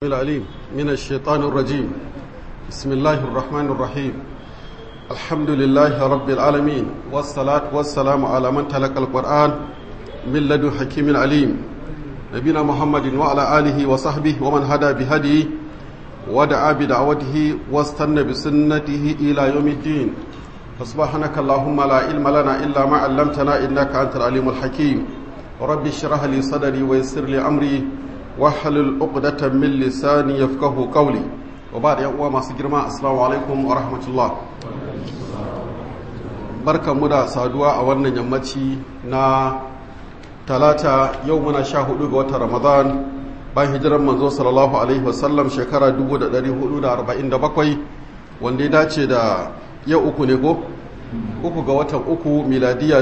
العليم من الشيطان الرجيم بسم الله الرحمن الرحيم الحمد لله رب العالمين والصلاة والسلام على من تلقى القرآن من لدن حكيم عليم نبينا محمد وعلى آله وصحبه ومن هدى بهديه ودعا بدعوته واستنى بسنته إلى يوم الدين فسبحانك اللهم لا علم لنا إلا ما علمتنا إنك أنت العليم الحكيم رب اشرح لي صدري ويسر لي أمري wahalul uqdatan min lisani yafqahu qawli wa ba'da yan uwa masu girma assalamu alaikum wa rahmatullah barkanmu da saduwa a wannan yammaci na talata yau muna sha hudu ga watan ramadan bayan hijiran manzo sallallahu alaihi wasallam shekara 1447 wanda ya dace da yau uku ne ko uku ga watan uku miladiya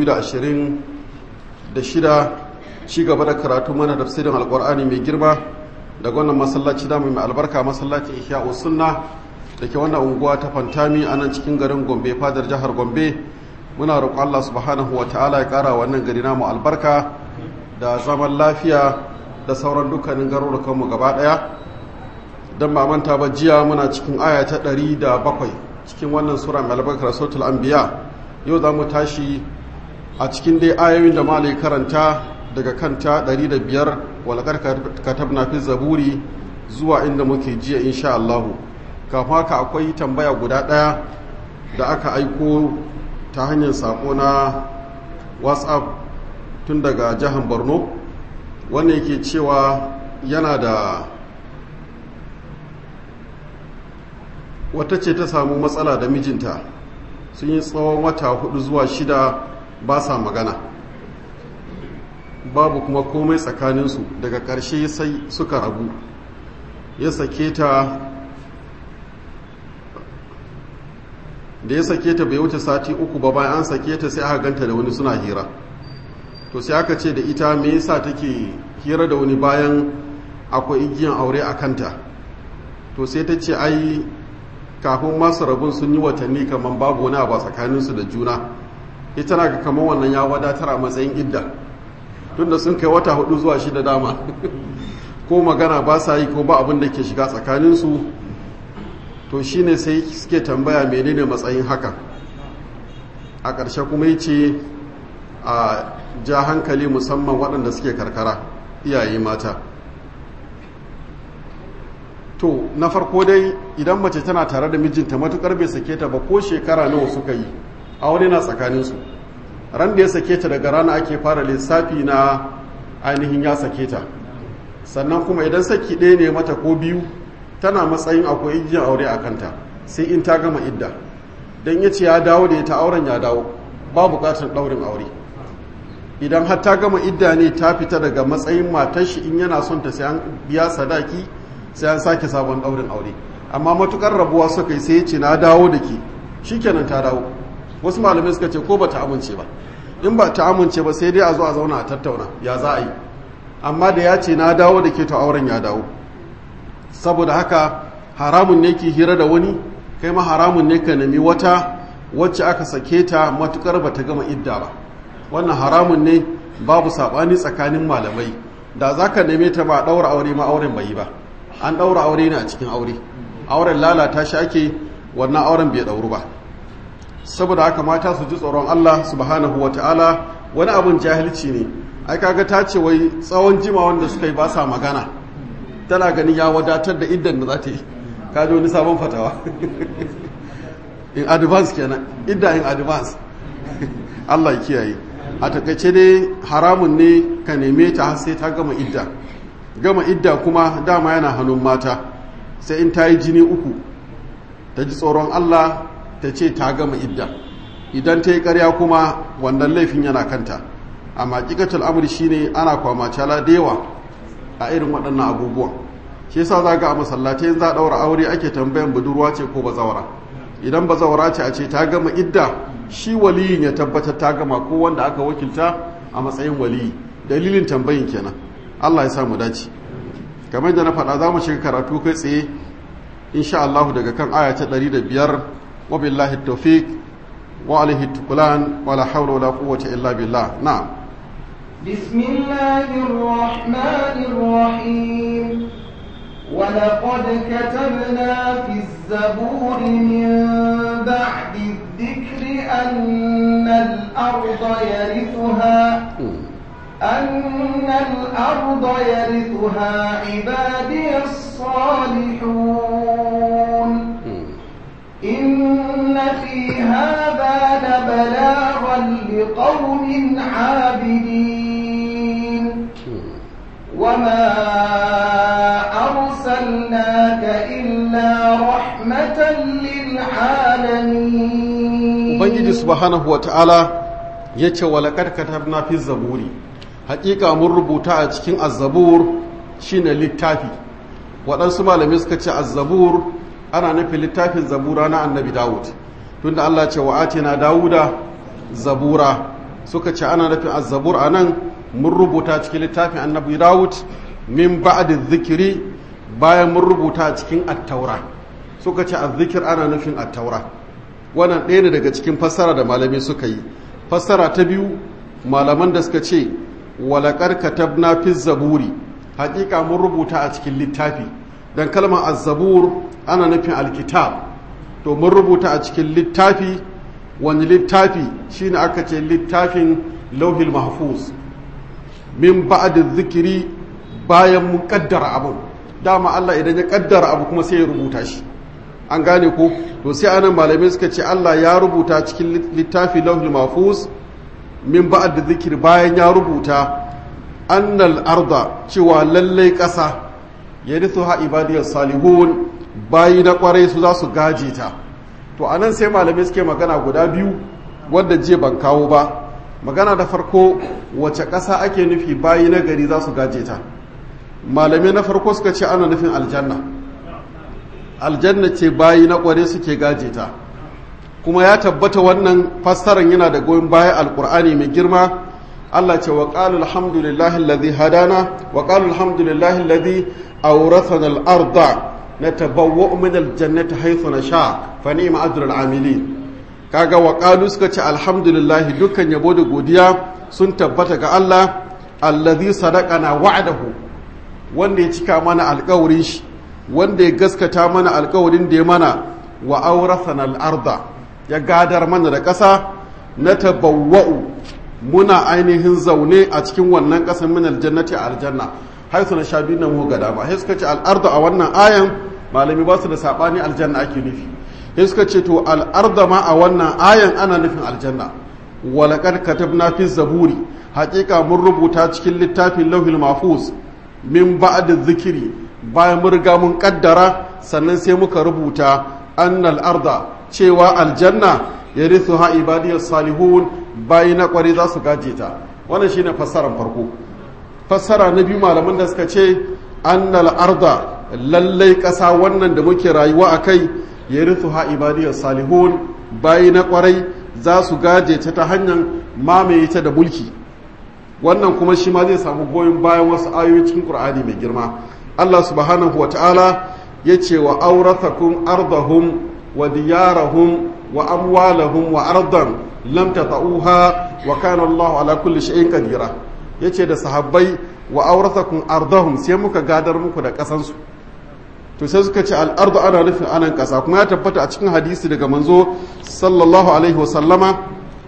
2026 ci gaba da karatu mana tafsirin alkur'ani mai girma daga wannan masallaci da mai albarka masallaci ihya sunna da ke wannan unguwa ta fantami a nan cikin garin gombe fadar jihar gombe muna roƙon allah subhanahu wa ta'ala ya ƙara wannan gari namu albarka da zaman lafiya da sauran dukkanin garurukanmu gaba ɗaya don ba manta ba jiya muna cikin aya ta ɗari da bakwai cikin wannan sura mai albarkar sautul anbiya yau za mu tashi a cikin dai ayoyin da malai karanta daga kanta 105 walakar katabna fi zaburi zuwa inda muke jiya insha Allahu kafin haka akwai tambaya guda ɗaya da aka aiko ta hanyar sako na whatsapp tun daga jihar borno wanda yake cewa yana da wata ce ta samu matsala da mijinta sun yi tsawon wata hudu zuwa shida ba sa magana babu kuma komai tsakaninsu daga ƙarshe sai suka rabu ya sake ta da ya sake ta bai wuce sati uku ba bayan an sake ta sai aka ganta da wani suna hira to sai aka ce da ita me yasa take hira da wani bayan akwai igiyan aure a kanta to sai ta ce ai kafin masu rabun sun yi watanni kamar babu wani abu tsakaninsu da juna ita na ga kamar wannan ya wadatar a matsayin idda tunda sun kai wata hudu zuwa shida dama ko magana ba sa yi ko ba abin da ke shiga tsakaninsu to shine sai suke tambaya menene matsayin haka a ƙarshe kuma yi ce a ja hankali musamman waɗanda suke karkara iyaye mata to na farko dai idan mace tana tare da mijinta matukar bai sake ta ba ko shekara nawa suka yi aure na tsakaninsu ran da ya sake ta daga rana ake fara lissafi na ainihin ya sake ta sannan kuma idan saki ɗaya ne mata ko biyu tana matsayin akwai igiyar aure a kanta sai in ta gama idda don ya ce ya dawo da ya ta auren ya dawo ba bukatar ɗaurin aure idan har ta gama idda ne ta fita daga matsayin matar shi in yana son ta sai an biya sadaki sai an sake sabon ɗaurin aure amma matukar rabuwa suka yi sai ya ce na dawo da ke shikenan ta dawo wasu malamai suka ce ko ba ta amince ba in ba ta amince ba sai dai a zo a zauna a tattauna ya za a yi amma da ya ce na dawo da ke ta auren ya dawo saboda haka haramun ne ke hira da wani kai ma haramun ne ka nemi wata wacce aka sake ta matukar ba ta gama idda ba wannan haramun ne babu saɓani tsakanin malamai da za ka neme ta ba ɗaura aure ma auren bai yi ba an ɗaura aure ne a cikin aure auren lalata shi ake wannan auren bai ɗauru ba saboda haka mata su ji tsoron Allah subhanahu wa ta'ala wani abin jahilci ne ai kaga ta ce wai tsawon jima wanda suka yi ba sa magana tana ganin ya wadatar da iddan da za ta yi kaji wani sabon fatawa in advance kenan idda in advance Allah ya kiyaye a takaice dai haramun ne ka neme ta har sai ta gama idda gama idda kuma dama yana hannun mata sai in ta yi jini uku ta ji tsoron Allah ta ce ta gama idda idan ta yi karya kuma wannan laifin yana kanta amma ƙiƙatul amur shine ana kwamacala da yawa a irin waɗannan abubuwan shi yasa za ga a masallatai za a ɗaura aure ake tambayan budurwa ce ko bazawara idan bazawara ce a ce ta gama idda shi waliyin ya tabbatar ta gama ko wanda aka wakilta a matsayin waliyi dalilin tambayin kenan Allah ya sa mu dace kamar da na faɗa za mu shiga karatu kai tsaye insha Allah daga kan aya ta 105 وبالله التوفيق وعليه التكلان ولا حول ولا قوة إلا بالله نعم بسم الله الرحمن الرحيم ولقد كتبنا في الزبور من بعد الذكر أن الأرض يرثها أن الأرض يرثها عبادي الصالحون إن في هذا لبلاغا لقوم عابدين وما أرسلناك إلا رحمة للعالمين ubangiji subhanahu wa ta'ala ya ce walakar katabna fi zaburi hakika mun rubuta a cikin azzabur shine littafi waɗansu malamai suka ce azzabur ana nufin littafin zabura na annabi dawud tunda allah ce wa na dawuda zabura suka ce ana nufin azzabur a nan mun rubuta cikin littafin annabi dawud min ba'da zikiri bayan mun rubuta cikin attaura suka ce azzikir ana nufin attaura wannan ɗaya ne daga cikin fassara da malamai suka yi fassara ta biyu malaman da suka ce walakar katabna fi zaburi hakika mun rubuta a cikin littafi dan kalmar azzabur ana nufin alkitab to mun rubuta a cikin littafi wani littafi shine aka ce littafin lauhil mahfuz min ba'da zikiri bayan mun kaddara abu dama Allah idan ya kaddara abu kuma sai ya rubuta shi an gane ko to sai anan malamai suka ce Allah ya rubuta cikin littafi lauhil mahfuz min ba'ad da zikir bayan ya rubuta annal arda cewa lallai ƙasa ya rithu ha ibadiyar salihun bayi na kwarai su za su gaje ta to anan sai malamai suke magana guda biyu wadda je ban kawo ba magana da farko wace ƙasa ake nufi bayi na gari za su gaje ta malamai na farko suka ce ana nufin aljanna aljanna ce bayi na kware suke gaje ta kuma ya tabbata wannan fassaran yana da goyon baya alkur'ani mai girma Allah ce wa qalu alhamdulillahi alladhi hadana wa qalu alhamdulillahi alladhi awrathana al-arda natabawwa'u min al-jannati haythu nasha fa ni'ma ajrul amilin kaga wa qalu suka ce alhamdulillahi dukkan yabo da godiya sun tabbata ga Allah alladhi sadaqana wa'dahu wanda ya cika mana alƙawarin shi wanda ya gaskata mana alƙawarin da ya mana wa awrathana al-arda ya gadar mana da ƙasa na tabawwa'u muna ainihin zaune a cikin wannan ƙasar min aljannati a aljanna haisu na sha biyu na mu gada ba sai suka ce al'arda a wannan ayan malami ba su da saɓani aljanna ake nufi sai suka ce to al'arda ma a wannan ayan ana nufin aljanna walaqad katabna fi zaburi haƙiƙa mun rubuta cikin littafin lauhil mahfuz min ba'd zikiri bayan mun riga mun kaddara sannan sai muka rubuta annal arda cewa aljanna ya rithu ha ibadiyar salihun bayi na kwari za su gaje ta wannan shine fassarar farko fassara na biyu malaman da suka ce annal arda lallai ƙasa wannan da muke rayuwa a kai ya rithu ha ibadiyar salihun bayi na kwarai za su gaje ta ta hanyar mamaye ta da mulki wannan kuma shi ma zai samu goyon bayan wasu ayoyi cikin qur'ani mai girma Allah subhanahu wa ta'ala ya ce wa aurathakum ardahum wa diyarahum wa amwalahum wa ardan lam tata'uha wa kana Allah ala kulli shay'in qadira yace da sahabbai wa aurathakum ardahum sai muka gadar muku da kasan su to sai suka ce al-ardu ana nufin anan kasa kuma ya tabbata a cikin hadisi daga manzo sallallahu alaihi wa sallama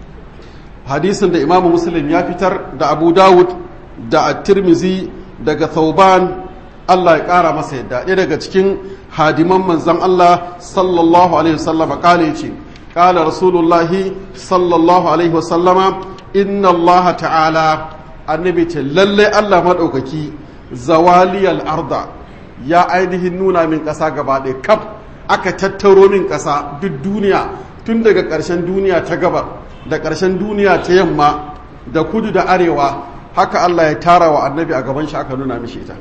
hadisin da Imam Muslim ya fitar da Abu Dawud da At-Tirmidhi daga Thauban Allah ya kara masa yadda ɗaya daga cikin hadiman manzan Allah sallallahu alaihi wasallama kala yace kala rasulullahi sallallahu alaihi wasallama inna Allah ta'ala annabi ce lalle Allah madaukaki zawaliyal arda ya ainihin nuna min ƙasa gaba ɗaya kaf aka tattaro min ƙasa duk duniya tun daga ƙarshen duniya ta gabar da ƙarshen duniya ta yamma da kudu da arewa haka Allah ya tara wa annabi a gaban shi aka nuna mishi ita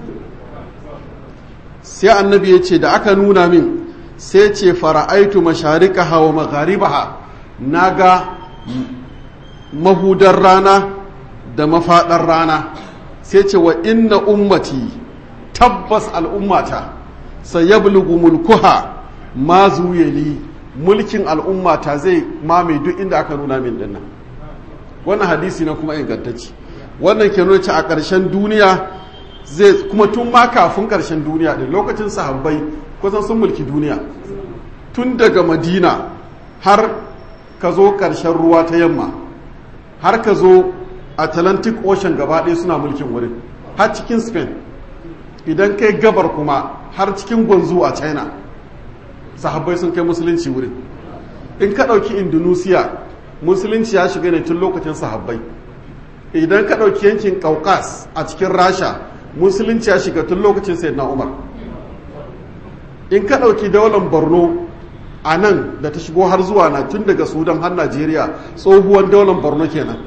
sai annabi ya ce da aka nuna min sai ce fara'aitu masharikaha wa magharibaha na ga mahudar rana da mafaɗar rana sai ce wa inna ummati tabbas al'ummata sai ya mulkuha ma zuyeli mulkin al'ummata zai mame duk inda aka nuna min dinnan wannan hadisi na kuma ingantacci wannan ke nuna a ƙarshen duniya zai kuma tun ma kafin ƙarshen duniya ɗin lokacin sahabbai kusan sun mulki duniya tun daga madina har ka zo ƙarshen ruwa ta yamma har ka zo atlantic ocean gaba ɗaya suna mulkin wurin har cikin spain idan kai gabar kuma har cikin gwanzu a china sahabbai sun kai musulunci wurin in ka ɗauki indonesia musulunci ya shiga ne tun lokacin sahabbai idan ka ɗauki yankin kaukas a cikin rasha musulunci ya shiga tun lokacin sayyidina umar in ka ɗauki daular borno a nan da ta shigo har zuwa na tun daga sudan har najeriya tsohuwan daular borno kenan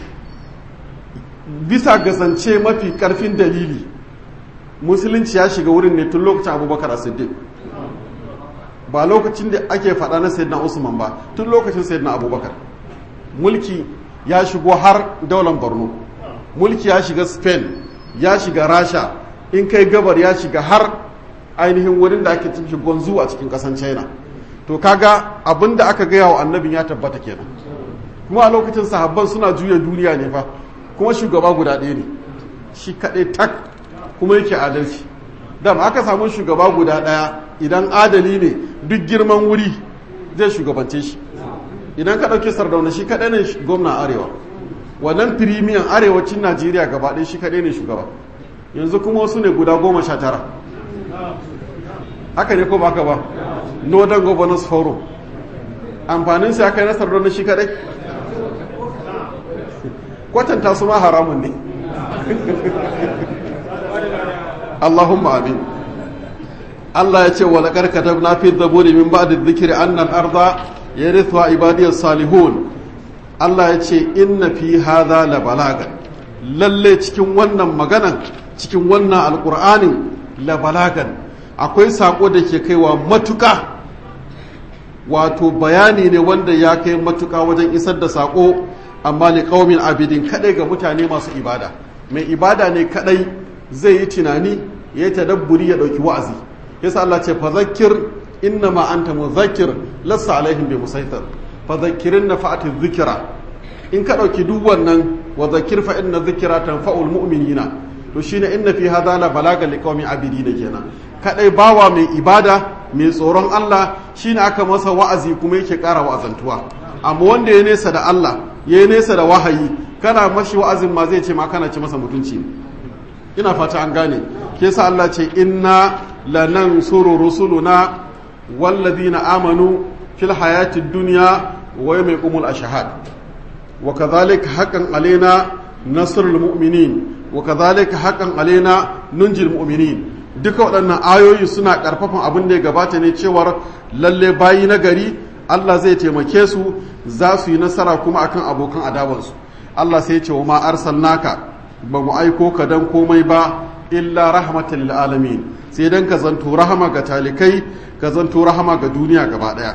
bisa ga zance mafi karfin dalili musulunci ya shiga wurin ne tun lokacin abubakar siddiq ba lokacin da ake faɗa na sayyidina usman ba tun lokacin sayyidina abubakar mulki ya shigo har daular borno mulki ya shiga spain ya shiga rasha in kai gabar ya shiga har ainihin wurin da ake cikin gonzu a cikin kasan china to kaga abin da aka gaya wa annabin ya tabbata kenan kuma a lokacin sahabban suna juya duniya ne fa kuma shugaba guda ɗaya ne shi kaɗai tak kuma yake adalci dam aka samu shugaba guda ɗaya idan adali ne duk girman wuri zai shugabance shi idan ka ɗauki sardauna shi kaɗai ne gwamna arewa wannan firimiyan arewacin najeriya gaba ɗaya shi kaɗai ne shugaba yanzu kuma wasu ne guda goma sha tara haka ne ko ba ka ba northern governors forum amfanin sai aka yi nasar don shi kaɗai kwatanta su ma haramun ne allahumma amin Allah ya ce wa laƙar katabna fi zaburi min ba'd dhikri anna al-arda yarithuha ibadiyas salihun Allah ya ce inna fi hadha la balaga lalle cikin wannan maganan cikin wannan alqur'anin la balagan akwai sako da ke kaiwa matuka wato bayani ne wanda ya kai matuka wajen isar da sako amma li qaumin abidin kadai ga mutane masu ibada mai ibada ne kadai zai yi tunani ya yi tadabburi ya dauki wa'azi yasa Allah ce fadhakkir innama anta mudhakkir lassa alaihim bi musaitar fadhakkirin nafa'ati dhikra in ka dauki duk wannan wa dhakkir fa inna dhikra tanfa'ul mu'minina to shine inna fi hadha la balaga liqaumin abidin kenan kadai bawa mai ibada mai tsoron Allah shine aka masa wa'azi kuma yake ƙara wa'azantuwa amma wanda ya nesa da Allah ya nesa da wahayi kana mashi wa'azin ma zai ce ma kana ci masa mutunci ina fata an gane ke sa Allah ce inna lanansuru rusuluna walladhina amanu fil hayatid dunya wa yawma yaqumul ashhad wa kadhalika haqqan alaina nasrul mu'minin wa kadhalika haqqan alaina nunjil mu'minin duka waɗannan ayoyi suna ƙarfafan abin da ya gabata ne cewar lalle bayi na gari Allah zai taimake su za su yi nasara kuma akan abokan adawansu Allah sai ce wa ma arsalnaka ba mu aiko ka dan komai ba illa rahmatan lil alamin sai dan ka zanto rahama ga talikai ka zanto rahama ga duniya gaba daya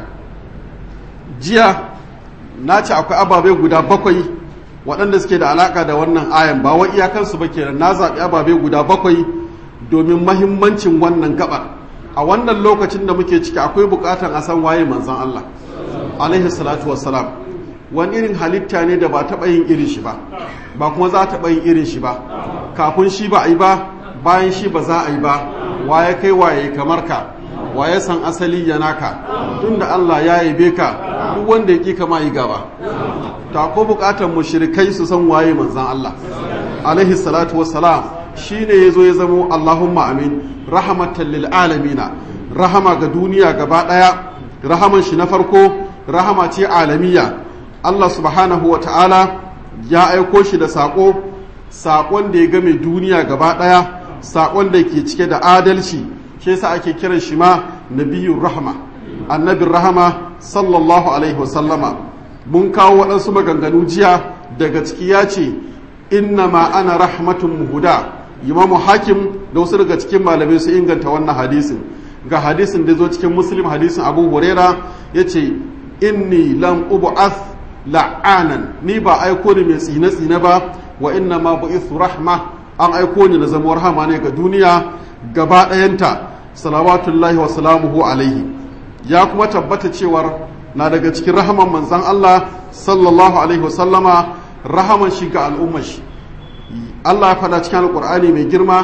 jiya na ce akwai ababe guda bakwai waɗanda suke da alaka da wannan ayan ba wa iyakansu ba kenan na zaɓi ababe guda bakwai domin mahimmancin wannan gabar a wannan lokacin da muke ciki akwai bukatan a san waye manzan Allah alaihi salatu wassalam wani irin halitta ne da ba taɓa yin irin shi ba ba kuma za taɓa yin irin shi ba kafin shi ba a yi ba bayan shi ba za a yi ba waye kai waye kamar ka waye san asali ya naka tun da Allah ya yabe ka duk wanda ya ƙi kama yi gaba ta ko bukatan mushrikai su san waye manzan Allah alaihi salatu wassalam shine yazo ya zamo Allahumma amin rahmatan lil alamina rahama ga duniya gaba daya rahaman shi na farko rahama ce alamiya Allah subhanahu wa ta'ala ya aiko shi da sako sakon da ya game duniya gaba daya sakon da ke cike da adalci shi yasa ake kiran shi ma nabiyur rahma annabin rahama sallallahu alaihi wasallama mun kawo waɗansu maganganu jiya daga ciki ya ce innama ana rahmatun muhuda imamu hakim da wasu daga cikin malamai su inganta wannan hadisin ga hadisin da zo cikin muslim hadisin abu huraira ya ce inni lam ubu'ath la'anan ni ba aiko ni mai tsine-tsine ba wa inna ma bu'ithu rahma an aiko ni na zama rahama ne ga duniya gaba ɗayanta salawatullahi wa salamuhu alaihi ya kuma tabbata cewar na daga cikin rahaman manzan Allah sallallahu alaihi wasallama rahaman shi ga al'ummar shi Allah ya faɗa cikin alƙur'ani mai girma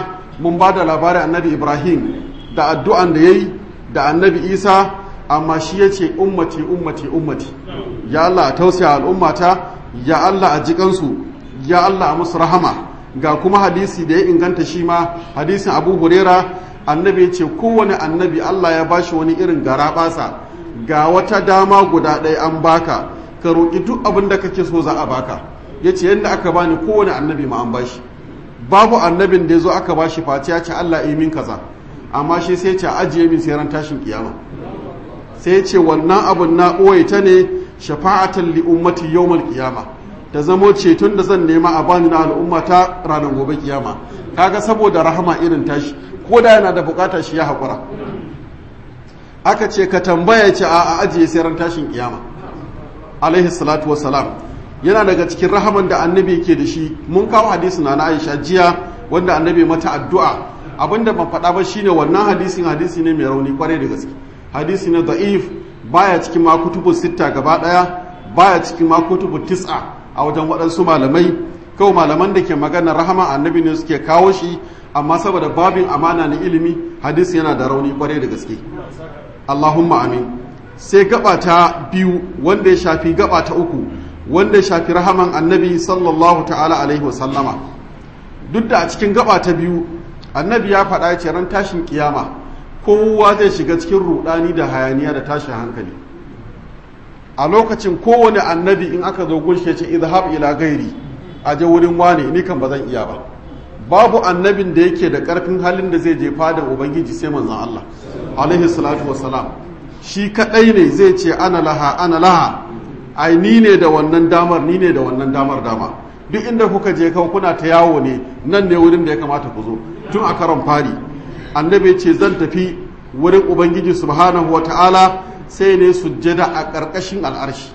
mun ba da labarin annabi ibrahim da addu'an da ya yi da annabi isa amma shi ya ce ummati ummati ummati ya Allah a tausaya al'ummata ya Allah a jikansu ya Allah a musu rahama ga kuma hadisi da ya inganta shi ma hadisin abu hurera annabi ya ce kowane annabi Allah ya bashi wani irin gara basa ga wata dama guda ɗaya an baka ka roƙi duk abin da kake so za a baka ya ce yadda aka bani kowane annabi ma an bashi babu annabin da ya zo aka bashi face ya ce Allah yi min kaza amma shi sai ce ajiye min sai ran tashin kiyama sai ce wannan abun na ɓoye ta ne shafa'atan li ummati yawmal kiyama ta zamo ceton da zan nema a bani na al'umma ta ranar gobe kiyama kaga saboda rahama irin tashi ko da yana da bukata shi ya haƙura aka ce ka tambaya ce a ajiye sai ran tashin kiyama alaihi salatu wassalam yana daga cikin rahaman da annabi yake da shi mun kawo hadisi na na Aisha jiya wanda annabi mata addu'a abinda ban faɗa ba shine wannan hadisin hadisi ne mai rauni kwarai da gaske hadisi ne da'if baya cikin ma kutubu sitta gaba daya baya cikin ma kutubu tis'a a wajen waɗansu malamai kawai malaman da ke magana rahama annabi ne suke kawo shi amma saboda babin amana na ilimi hadisi yana da rauni kwarai da gaske Allahumma amin sai gaba ta biyu wanda ya shafi gaba ta uku wanda ya shafi rahaman annabi sallallahu ta'ala alaihi wasallama duk da a cikin gaba ta biyu annabi ya faɗa ya ce ran tashin kiyama kowa zai shiga cikin rudani da hayaniya da tashin hankali a lokacin kowane annabi in aka zo gunshe ce izhab ila gairi a je wurin wane ni kan ba zan iya ba babu annabin da yake da karfin halin da zai je fadan ubangiji sai manzon Allah alaihi salatu wassalam shi kadai ne zai ce ana laha ana laha ai ni ne da wannan damar ni ne da wannan damar dama duk inda kuka je kawai kuna ta yawo ne nan ne wurin da ya kamata ku zo tun a karon fari annabi ce zan tafi wurin ubangiji subhanahu wata'ala sai ne sujjada a ƙarƙashin al'arshi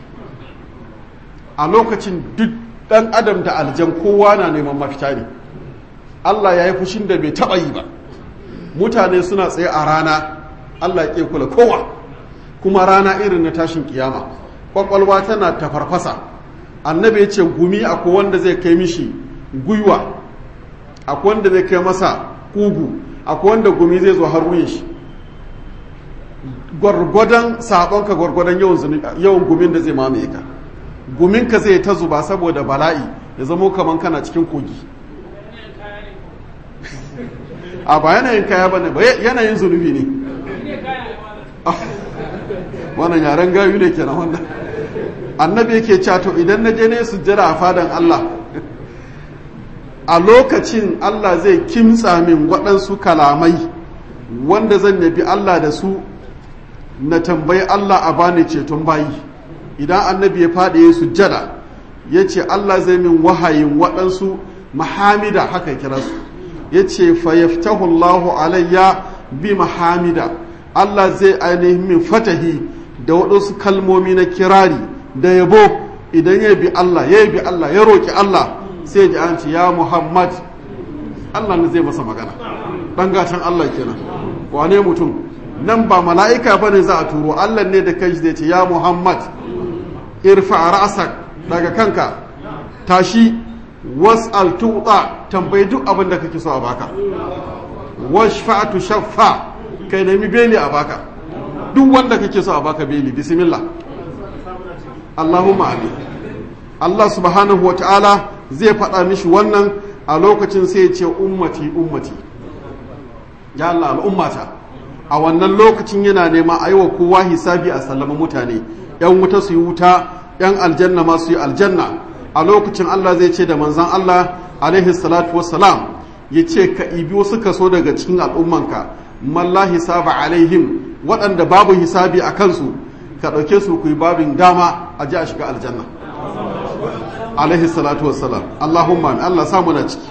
a lokacin duk ɗan adam da aljan kowa na neman mafita ne Allah ya yi fushin da bai taɓa yi ba mutane suna tsaye a rana Allah ya kula kowa kuma rana irin na tashin kiyama kwakwalwa tana tafarfasa annabi ya ce gumi akwai wanda zai kai mishi gwiwa akwai wanda zai kai masa kugu akwai wanda gumi zai zo har wuyin shi gwargwadon sabonka gwargwadon yawan gumin da zai mamaye ka guminka zai ta zuba saboda bala'i ya zamo kaman kana cikin kogi a ba yanayin kaya ba ne ba yanayin zunubi ne wannan yaren gayu ne kenan wannan annabi yake cato idan na je ne sujjada a fadan Allah a lokacin Allah zai kimtsa min waɗansu kalamai wanda zan yabi Allah da su na tambayi Allah a bani ceton bayi idan annabi ya faɗi ya sujjada ya ce Allah zai min wahayin waɗansu mahamida haka kira su ya ce fayaftahu Allahu alayya bi mahamida Allah zai ainihin min fatahi da waɗansu kalmomi na kirari da yabo idan ya bi Allah ya bi Allah ya roƙi Allah sai ji an ce ya Muhammad Allah ne zai masa magana ɗan gatan Allah kenan wane mutum nan ba mala'ika ba ne za a turo Allah ne da kai zai ce ya Muhammad irfa ra'asak daga kanka tashi was'al tuta tambayi duk abin da kake so a baka washfa'atu shaffa kai nemi beli a baka duk wanda kake so a baka beli bismillah Allahumma amin Allah subhanahu wa ta'ala zai faɗa mishi wannan a lokacin sai ya ce ummati ummati ya Allah al'ummata a wannan lokacin yana nema a yi wa kowa hisabi a sallama mutane ‘yan wuta su yi wuta ‘yan aljanna ma su yi aljanna a lokacin Allah zai ce da manzan Allah alaihi salatu wassalam ya ce ka ibi wasu kaso daga cikin al'ummanka malla hisaba alaihim waɗanda babu hisabi a kansu ka ɗauke su ku yi babin dama a ji a shiga aljanna alaihi salatu wassalam Allahumma Allah samu na ciki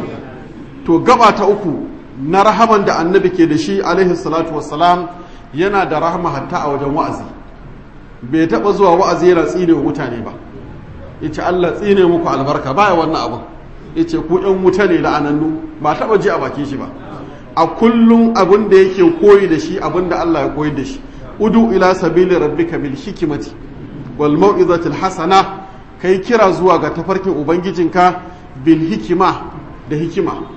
to gaba ta uku na rahaman da annabi ke da shi alaihi salatu wassalam yana da rahama hatta a wajen wa'azi bai taɓa zuwa wa'azi yana tsine wa mutane ba yace Allah tsine muku albarka baya wannan abin yace ku ɗan wuta ne la'anannu ba taɓa ji a bakin shi ba a kullum abin da yake koyi da shi abin da Allah ya koyi da shi udu ila sabili rabbika bil hikmati wal mau'izatil hasana kai kira zuwa ga tafarkin ubangijinka bil hikima da hikima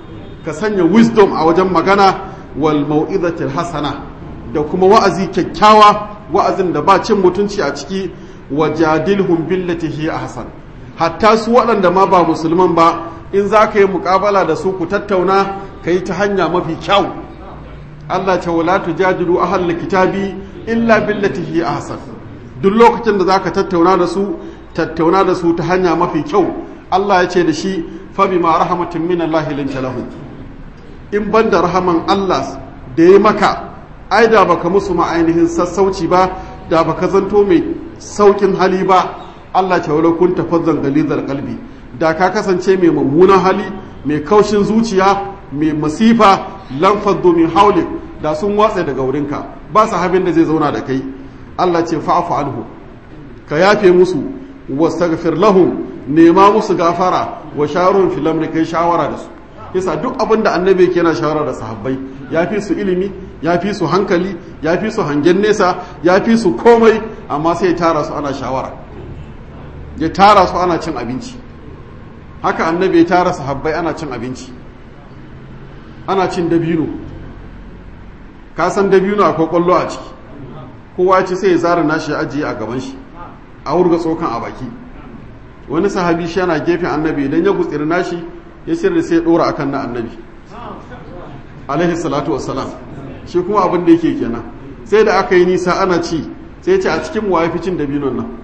ka sanya wisdom a wajen magana wal mau'izatil hasana da kuma wa'azi kyakkyawa wa'azin da ba cin mutunci a ciki wa jadilhum billati hi ahsan hatta su waɗanda ma ba musulman ba in za ka yi muƙabala da su ku tattauna ka yi ta hanya mafi kyau Allah ce wala tujadilu ahal kitabi illa billati hi ahsan duk lokacin da zaka tattauna da su tattauna da su ta hanya mafi kyau Allah ya ce da shi fa bima rahmatin min Allah linta lahu in banda rahaman Allah da ya maka ai da baka musu ma ainihin sassauci ba da baka zanto mai saukin hali ba Allah ce wala kun tafazzan galizar qalbi da ka kasance mai mummunan hali mai kaushin zuciya mai masifa lan faddu min haulik da sun watsa daga wurinka ba su habin da zai zauna da kai Allah ce fa'afu anhu ka yafe musu wastaghfir lahum nema musu gafara wa shawarun fil amri kai shawara da su yasa duk abin da annabi yake yana shawara da sahabbai ya fi su ilimi ya fi su hankali ya fi su hangen nesa ya fi su komai amma sai ya tara su ana shawara ya tara su ana cin abinci haka annabi ya tara sahabbai ana cin abinci ana cin dabino ka san dabino akwai kwallo a ciki kowa ce sai ya zara nashi ya ajiye a gaban shi a wurga tsokan a baki wani sahabi shi yana gefen annabi idan ya gutsiri nashi ya shirya sai ya dora akan na annabi alaihi salatu wassalam shi kuma abin da yake kenan sai da aka yi nisa ana ci sai ce a cikin wa fi cin dabinon nan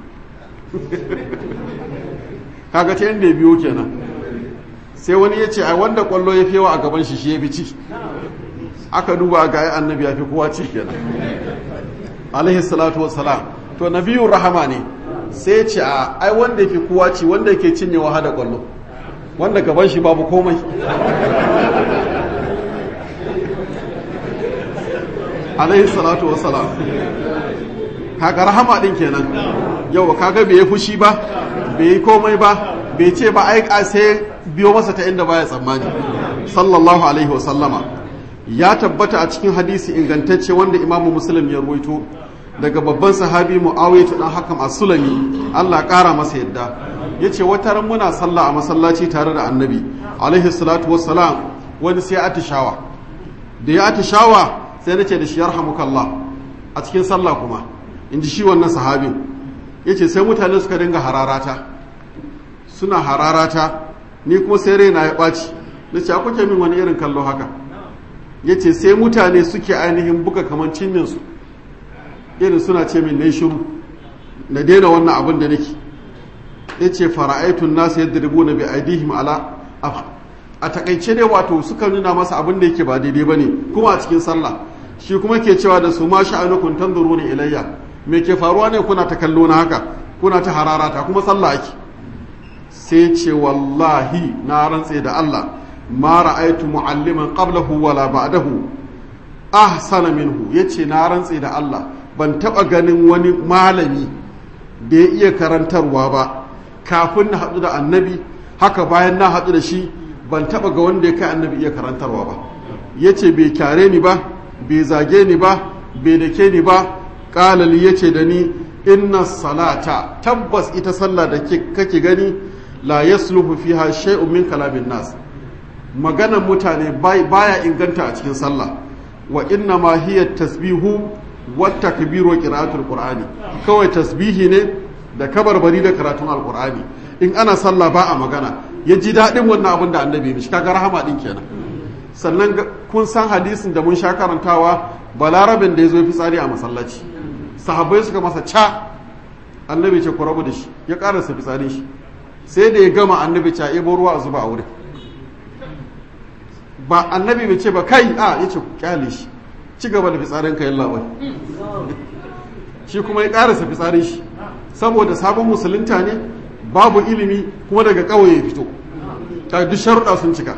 kaga ta yadda ya biyo kenan sai wani ya ce a wanda kwallo ya fiyawa a gaban shi shi ya fi ci aka duba ga ya annabi ya fi kowa ci kenan alaihi salatu wassalam to nabiyun rahama ne sai ce a ai wanda ya fi kowa ci wanda yake cinyewa hada kwallo wanda gaban shi babu komai alaihi salatu wassalam kaga rahama din kenan yau kaga bai yi fushi ba bai yi komai ba bai ce ba ai sai biyo masa ta inda baya tsammani sallallahu alaihi wasallama ya tabbata a cikin hadisi ingantacce wanda imamu muslim ya ruwaito daga babban sahabi muawiya dan hakam as-sulami Allah kara masa yadda yace wata ran muna sallah a masallaci tare da annabi alaihi salatu wassalam wani sai atishawa da ya atishawa sai nace da shi yarhamukallah a cikin sallah kuma in ji shi wannan sahabin yace sai mutane suka dinga hararata suna hararata ni kuma sai raina ya ɓaci na ce kuke min wani irin kallo haka ya ce sai mutane suke ainihin buga kamar cinyansu irin suna ce min na shiru na daina wannan abin da nake ya ce fara'aitun nasu yadda rubu na bi aidihim ala a takaice dai wato suka nuna masa abin da yake ba daidai ba ne kuma a cikin sallah shi kuma ke cewa da su ma sha'anukun tanzuru ne ilayya me ke faruwa ne kuna ta kallo na haka kuna ta hararata kuma sallah ake sai ce wallahi na rantse da Allah ma ra'aitu mu'alliman qablahu wala ba'dahu ahsana minhu yace na rantse da Allah ban taba ganin wani malami da ya iya karantarwa ba kafin na haɗu da annabi haka bayan na haɗu da shi ban taba ga wanda ya kai annabi iya karantarwa ba yace bai kyare ni ba bai zage ni ba bai dake ni ba qalali yace da ni inna salata tabbas ita sallah da kake gani la yasluhu fiha shay'un min kalamin nas maganan mutane baya inganta a cikin sallah wa inna ma hiya tasbihu wa takbiru wa qira'atul qur'ani kawai tasbihi ne da kabarbari da karatun alqur'ani in ana sallah ba a magana ya ji daɗin wannan abin da annabi mishi kaga rahama din kenan sannan kun san hadisin da mun sha karantawa balarabin da ya zo fitsari a masallaci sahabbai suka masa ca annabi ce ku rabu da shi ya karasa fitsarin shi sai da ya gama annabi ce ebo ruwa a zuba a wurin ba annabi bai ce ba kai a ya ce kyale shi ci gaba da fitsarin ka yalla bai shi kuma ya karasa fitsarin shi saboda sabon musulunta ne babu ilimi kuma daga kawai ya fito ta duk sharuɗa sun cika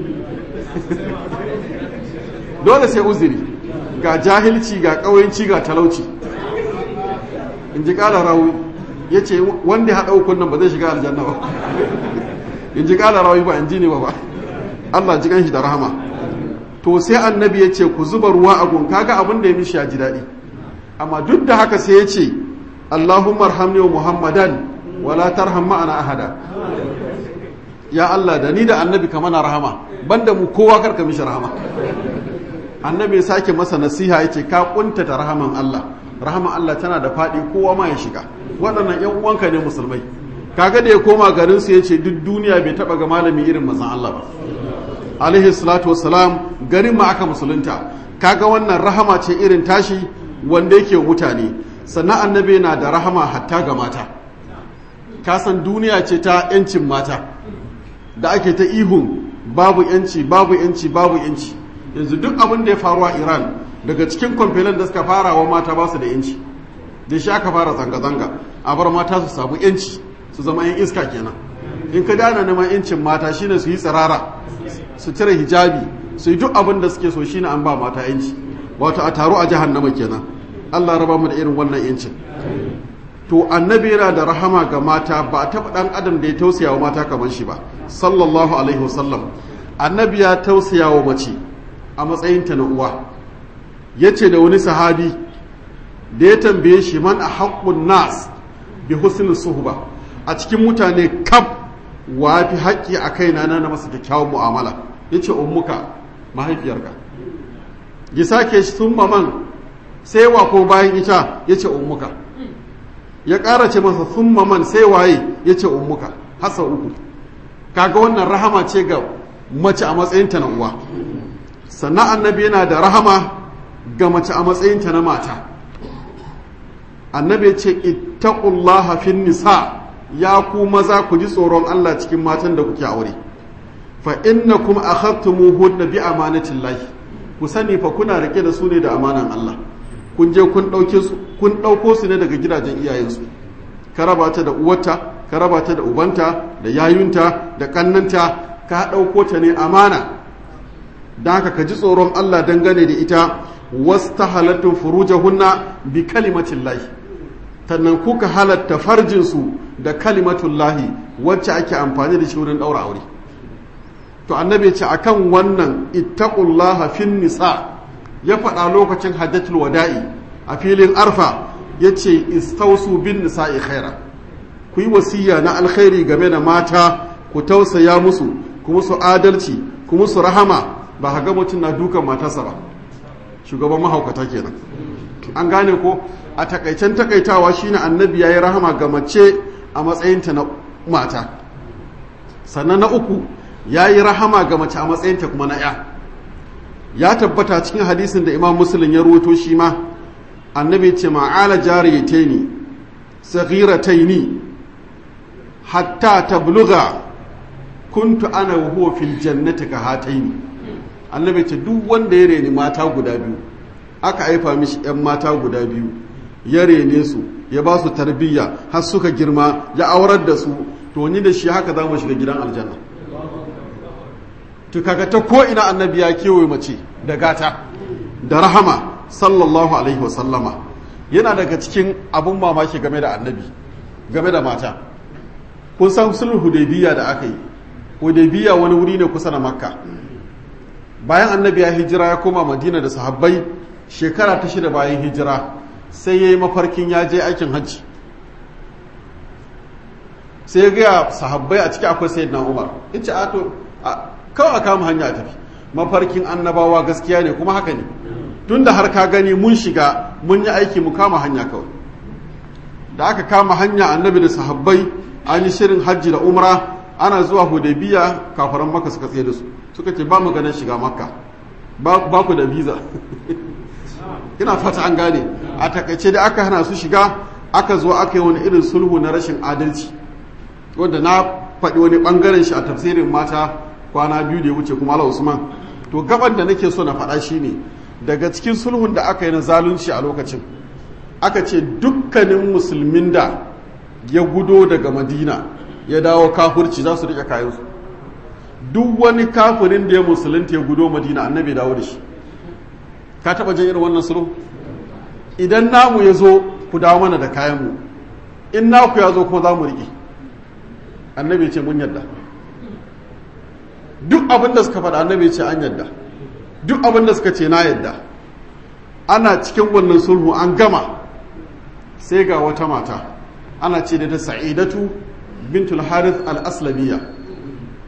dole sai uzuri ga jahilci ga ƙawanci ga talauci in ji ƙala rawi ya ce wanda ya haɗa ukun nan ba zai shiga aljanna ba in ji ƙala rawi ba in ji ne ba ba Allah ji shi da rahama to sai annabi ya ce ku zuba ruwa a gun kaga abin da ya mishi ya ji daɗi amma duk da haka sai ya ce Allahumma arhamni wa Muhammadan wala tarham ma'ana ahada ya Allah da ni da annabi ka mana rahama banda mu kowa karka mishi rahama annabi ya sake masa nasiha yace ka kuntata rahaman Allah rahaman Allah tana da faɗi kowa ma ya shiga waɗannan ƴan uwanka ne musulmai kaga da ya koma garin su yace duk duniya bai taba ga malami irin manzon Allah ba alaihi salatu wassalam garin ma aka musulunta kaga wannan rahama ce irin tashi wanda yake mutane sannan annabi na da rahama hatta ga mata kasan duniya ce ta yancin mata da ake ta ihun babu yanci babu yanci babu yanci yanzu duk abin da ya faru a iran daga cikin kwamfelan da suka fara wa mata ba su da yanci da shi aka fara zanga-zanga a bar mata su samu yanci su zama yan iska kenan in ka dana neman yancin mata shine su yi tsirara su cire hijabi su yi duk abin da suke so shine an ba mata yanci wato a taro a jahannama kenan Allah raba mu da irin wannan yancin to annabi yana da rahama ga mata ba a taɓa ɗan adam da ya tausaya wa mata kamar shi ba sallallahu alaihi wasallam annabi ya tausaya wa mace a matsayinta na uwa ya ce da wani sahabi da ya tambaye shi man a haƙƙun nas bi husnul suhba a cikin mutane kaf wa fi haƙƙi a kaina na na masa kyakkyawan mu'amala ya ce ummuka mahaifiyarka ya sake shi sun man sai wa ko bayan ita ya ce ummuka ya ƙara ce masa sun man sai waye ya ce ummuka hasa uku kaga wannan rahama ce ga mace a matsayinta na uwa sannan annabi yana da rahama ga mace a matsayinta na mata annabi ya ce ittaqullaha fin nisa ya ku maza ku ji tsoron Allah cikin matan da kuke aure fa innakum akhadtumuhunna bi amanatillahi ku sani fa kuna rike da su ne da amanan Allah kun je kun dauke su kun dauko su ne daga gidajen iyayensu ka raba ta da uwarta ka raba ta da ubanta da yayunta da kannanta ka dauko ta ne amana dan haka ka ji tsoron Allah dangane da ita wastahalattu furujahunna bi kalimatillahi sannan kuka halatta farjinsu da kalimatullahi wacce ake amfani da shi wurin ɗaura aure to annabi ce akan wannan ittaqullaha fin nisa ya faɗa lokacin hajjatul wada'i a filin arfa yace istausu bin nisa'i khaira ku yi wasiya na alkhairi game da mata ku tausaya musu ku musu adalci ku musu rahama ba ga mutum na dukan matarsa ba shugaban mahaukata kenan an gane ko a takaicen takaitawa shine annabi yayi rahama ga mace a matsayinta na mata sannan na uku yayi rahama ga mace a matsayinta kuma na ya ya tabbata cikin hadisin da imam muslim ya ruwato shi ma annabi ce ma'ala jariyataini saghirataini hatta tabluga kuntu ana wa huwa fil jannati ka hataini annabi ce duk wanda ya reni mata guda biyu aka haifa mishi 'yan mata guda biyu ya rene su ya ba su tarbiyya har suka girma ya aurar da su to ni da shi haka za mu shiga gidan aljanna to kaga ta ko ina annabi ya kewaye mace da gata da rahama sallallahu alaihi wa sallama yana daga cikin abun mamaki game da annabi game da mata kun san sulhu hudaybiya da aka yi hudaybiya wani wuri ne kusa da makka bayan annabi ya hijira ya koma madina da sahabbai shekara ta shida bayan hijira sai ya yi mafarkin ya je aikin hajji sai ya gaya sahabbai a ciki akwai sayyidina umar in ce ato kawai a kama hanya a tafi mafarkin annabawa gaskiya ne kuma haka ne tun da har ka gani mun shiga mun yi aiki mu kama hanya kawai da aka kama hanya annabi da sahabbai an yi shirin hajji da umra ana zuwa hudaybiya kafaran maka suka tsaye da su suka ce ba mu ganin shiga makka ba ku da visa ina fata an gane a takaice da aka hana su shiga aka zo aka yi wani irin sulhu na rashin adalci wanda na faɗi wani ɓangaren shi a tafsirin mata kwana biyu da ya wuce kuma ala usman to gaban da nake so na faɗa shi ne daga cikin sulhun da aka yi na zalunci a lokacin aka ce dukkanin musulmin da ya gudo daga madina ya dawo kafurci za su riƙe kayansu duk wani kafirin da ya musulunta ya gudo madina annabi dawo da shi ka taba jin irin wannan sulhu idan namu ya zo ku dawo mana da kayanmu in naku ya zo kuma za mu riƙe annabi ce mun yadda duk abin da suka faɗa annabi ce an yadda duk abin da suka ce na yadda ana cikin wannan sulhu an gama sai ga wata mata ana ce da ta sa'idatu bintul harith al-aslamiya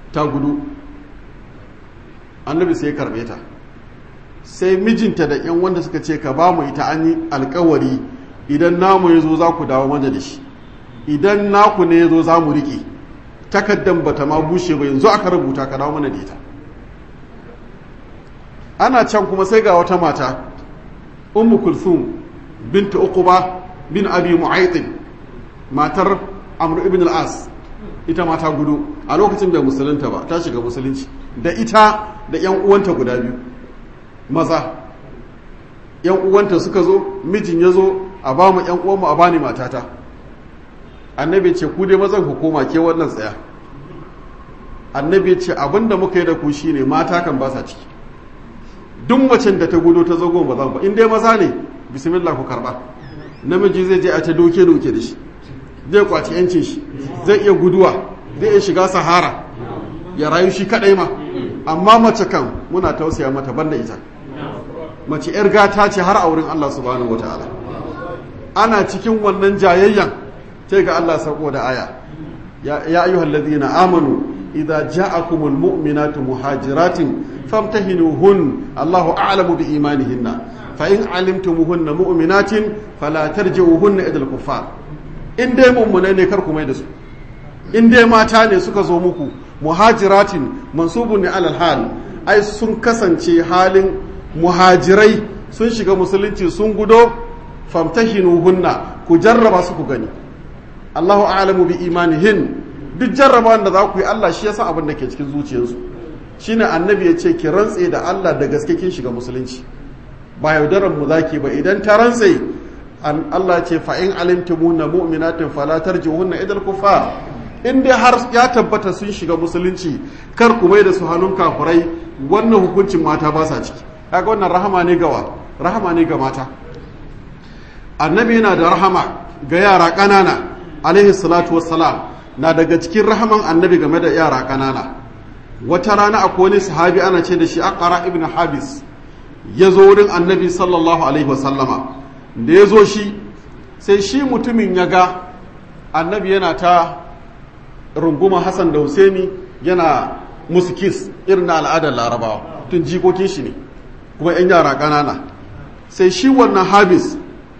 ta gudu annabi sai ya karbe ta sai mijinta da yan wanda suka ce ka ba mu ita an yi alkawari idan namu ya zo za ku dawo mana da shi idan naku ne ya zo za mu riƙe takaddan bata ma bushe ba yanzu aka rubuta ka dawo mana da ita ana can kuma sai ga wata mata ummu kulthum binta uquba bin abi mu'aytin matar amr ibn al-as ita mata gudu a lokacin bai musulunta ba ta shiga musulunci da ita da yan uwanta guda biyu maza yan uwanta suka zo mijin ya zo a ba mu yan uwanmu a bani matata annabi ce ku dai mazan ku koma ke wannan tsaya annabi ce abinda muka yi da ku shine mata kan ba sa ciki duk macen da ta gudu ta zago ba ba in dai maza ne bismillah ku karba namiji zai je a ta doke doke da shi zai kwaci yancin shi zai iya guduwa zai iya shiga sahara ya rayu shi kadai ma amma mace kan muna tausaya mata banda ita mace yar gata ce har a wurin Allah subhanahu wataala ana cikin wannan jayayyan sai ga Allah sauko da aya ya ayyuhal ladina amanu idza ja'akumul mu'minatu muhajiratin famtahinuhun Allahu a'lamu bi imanihinna fa in alimtumuhunna mu'minatin fala tarji'uhunna ila al-kuffar in dai mummune ne kar ku mai da su in dai mata ne suka zo muku muhajiratin mansubun ne alal hal ai sun kasance halin muhajirai sun shiga musulunci sun gudo famtahinuhunna ku jarraba su ku gani Allahu a'lamu bi imanihin duk jarrabawan da za ku yi Allah shi ya san abin da ke cikin zuciyarsu shine annabi ya ce ki rantse da Allah da gaske kin shiga musulunci ba yaudaran mu zaki ba idan ta rantse an Allah ce fa in alimtumuna mu'minatin fala tarji'unna idal kufar in dai har ya tabbata sun shiga musulunci kar ku mai da su hannun kafurai wannan hukuncin mata ba sa ciki kaga wannan rahama ne gawa rahama ne ga mata annabi yana da rahama ga yara ƙanana alaihi salatu wassalam na daga cikin rahaman annabi game da yara ƙanana wata rana akwai wani sahabi ana ce da shi aqra ibn habis ya zo wurin annabi sallallahu alaihi wasallama da ya zo shi sai shi mutumin ya ga annabi yana ta runguma hassan da husaini yana musu kis irin na al'adar larabawa tun jikokin shi ne kuma 'yan yara ƙanana sai shi wannan habis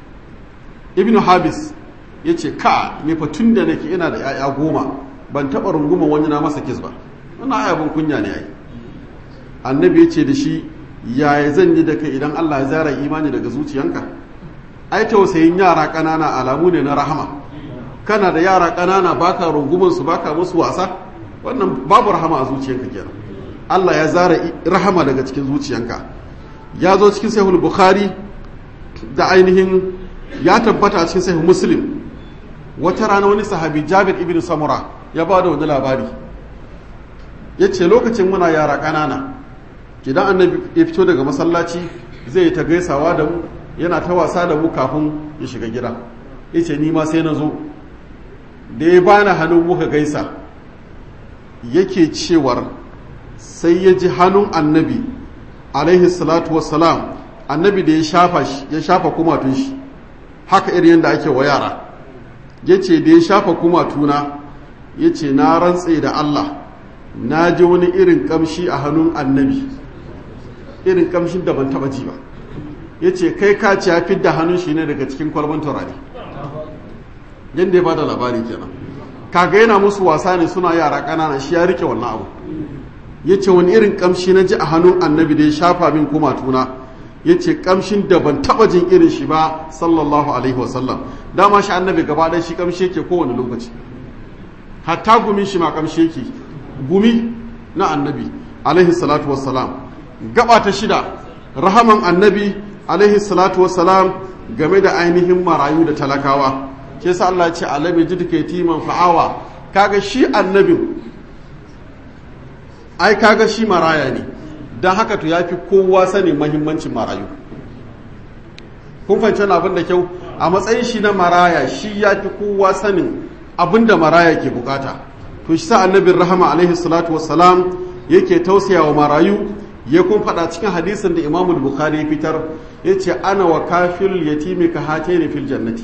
ibn habis ya ce ka ne fa tun da nake ina da 'ya'ya goma ban taɓa runguma wani na masa kis ba wannan ayabin kunya ne ai annabi ya ce da shi yaya zan yi da kai idan allah ya zara imani daga zuciyanka ai tausayin yara ƙanana alamu ne na rahama kana da yara ƙanana baka rungumin su baka musu wasa wannan babu rahama a zuciyanka kenan allah ya zara rahama daga cikin zuciyanka ya zo cikin sahih bukhari da ainihin ya tabbata a cikin sahih muslim wata rana wani sahabi jabir ibn samura ya ba da wani labari ya ce lokacin muna yara ƙanana idan annabi ya fito daga masallaci zai yi ta gaisawa da mu yana ta wasa da mu kafin ya shiga gida ya ce nima sai na zo da ya bani hannun muka gaisa yake cewar sai ya ji hannun annabi alaihi salatu wassalam annabi da ya shafa shi ya shafa kumatun shi haka irin yadda ake wa yara ya ce da ya shafa kumatuna ya ce na rantse da Allah na ji wani irin kamshi a hannun annabi irin kamshin da ban taba ji ba ya ce kai ka ci ya fidda hannun shi ne daga cikin kwalban turare yadda ya bada labari kenan kaga yana musu wasa ne suna yara ƙanana shi ya rike wannan abu ya ce wani irin kamshi na ji a hannun annabi da ya shafa min kumatuna ya ce kamshin da ban taba jin irin shi ba sallallahu alaihi wasallam dama shi annabi gaba ɗaya shi kamshi yake kowane lokaci hatta gumin shi ma kamshi yake gumi na annabi alaihi salatu wassalam gaba ta shida rahaman annabi alaihi salatu wassalam game da ainihin marayu da talakawa ke sa Allah ce alabi ji duka timan fa'awa kaga shi annabin ai kaga shi maraya ne don haka to ya fi kowa sanin mahimmancin marayu kun fahimci abin da kyau a matsayin shi na maraya shi ya fi kowa sanin abin da maraya ke bukata to shi sa annabin rahama alaihi salatu wassalam yake tausaya wa marayu ya kun faɗa cikin hadisin da imamul bukhari ya fitar ya ce ana wa kafin yatimi ka hate ne fil jannati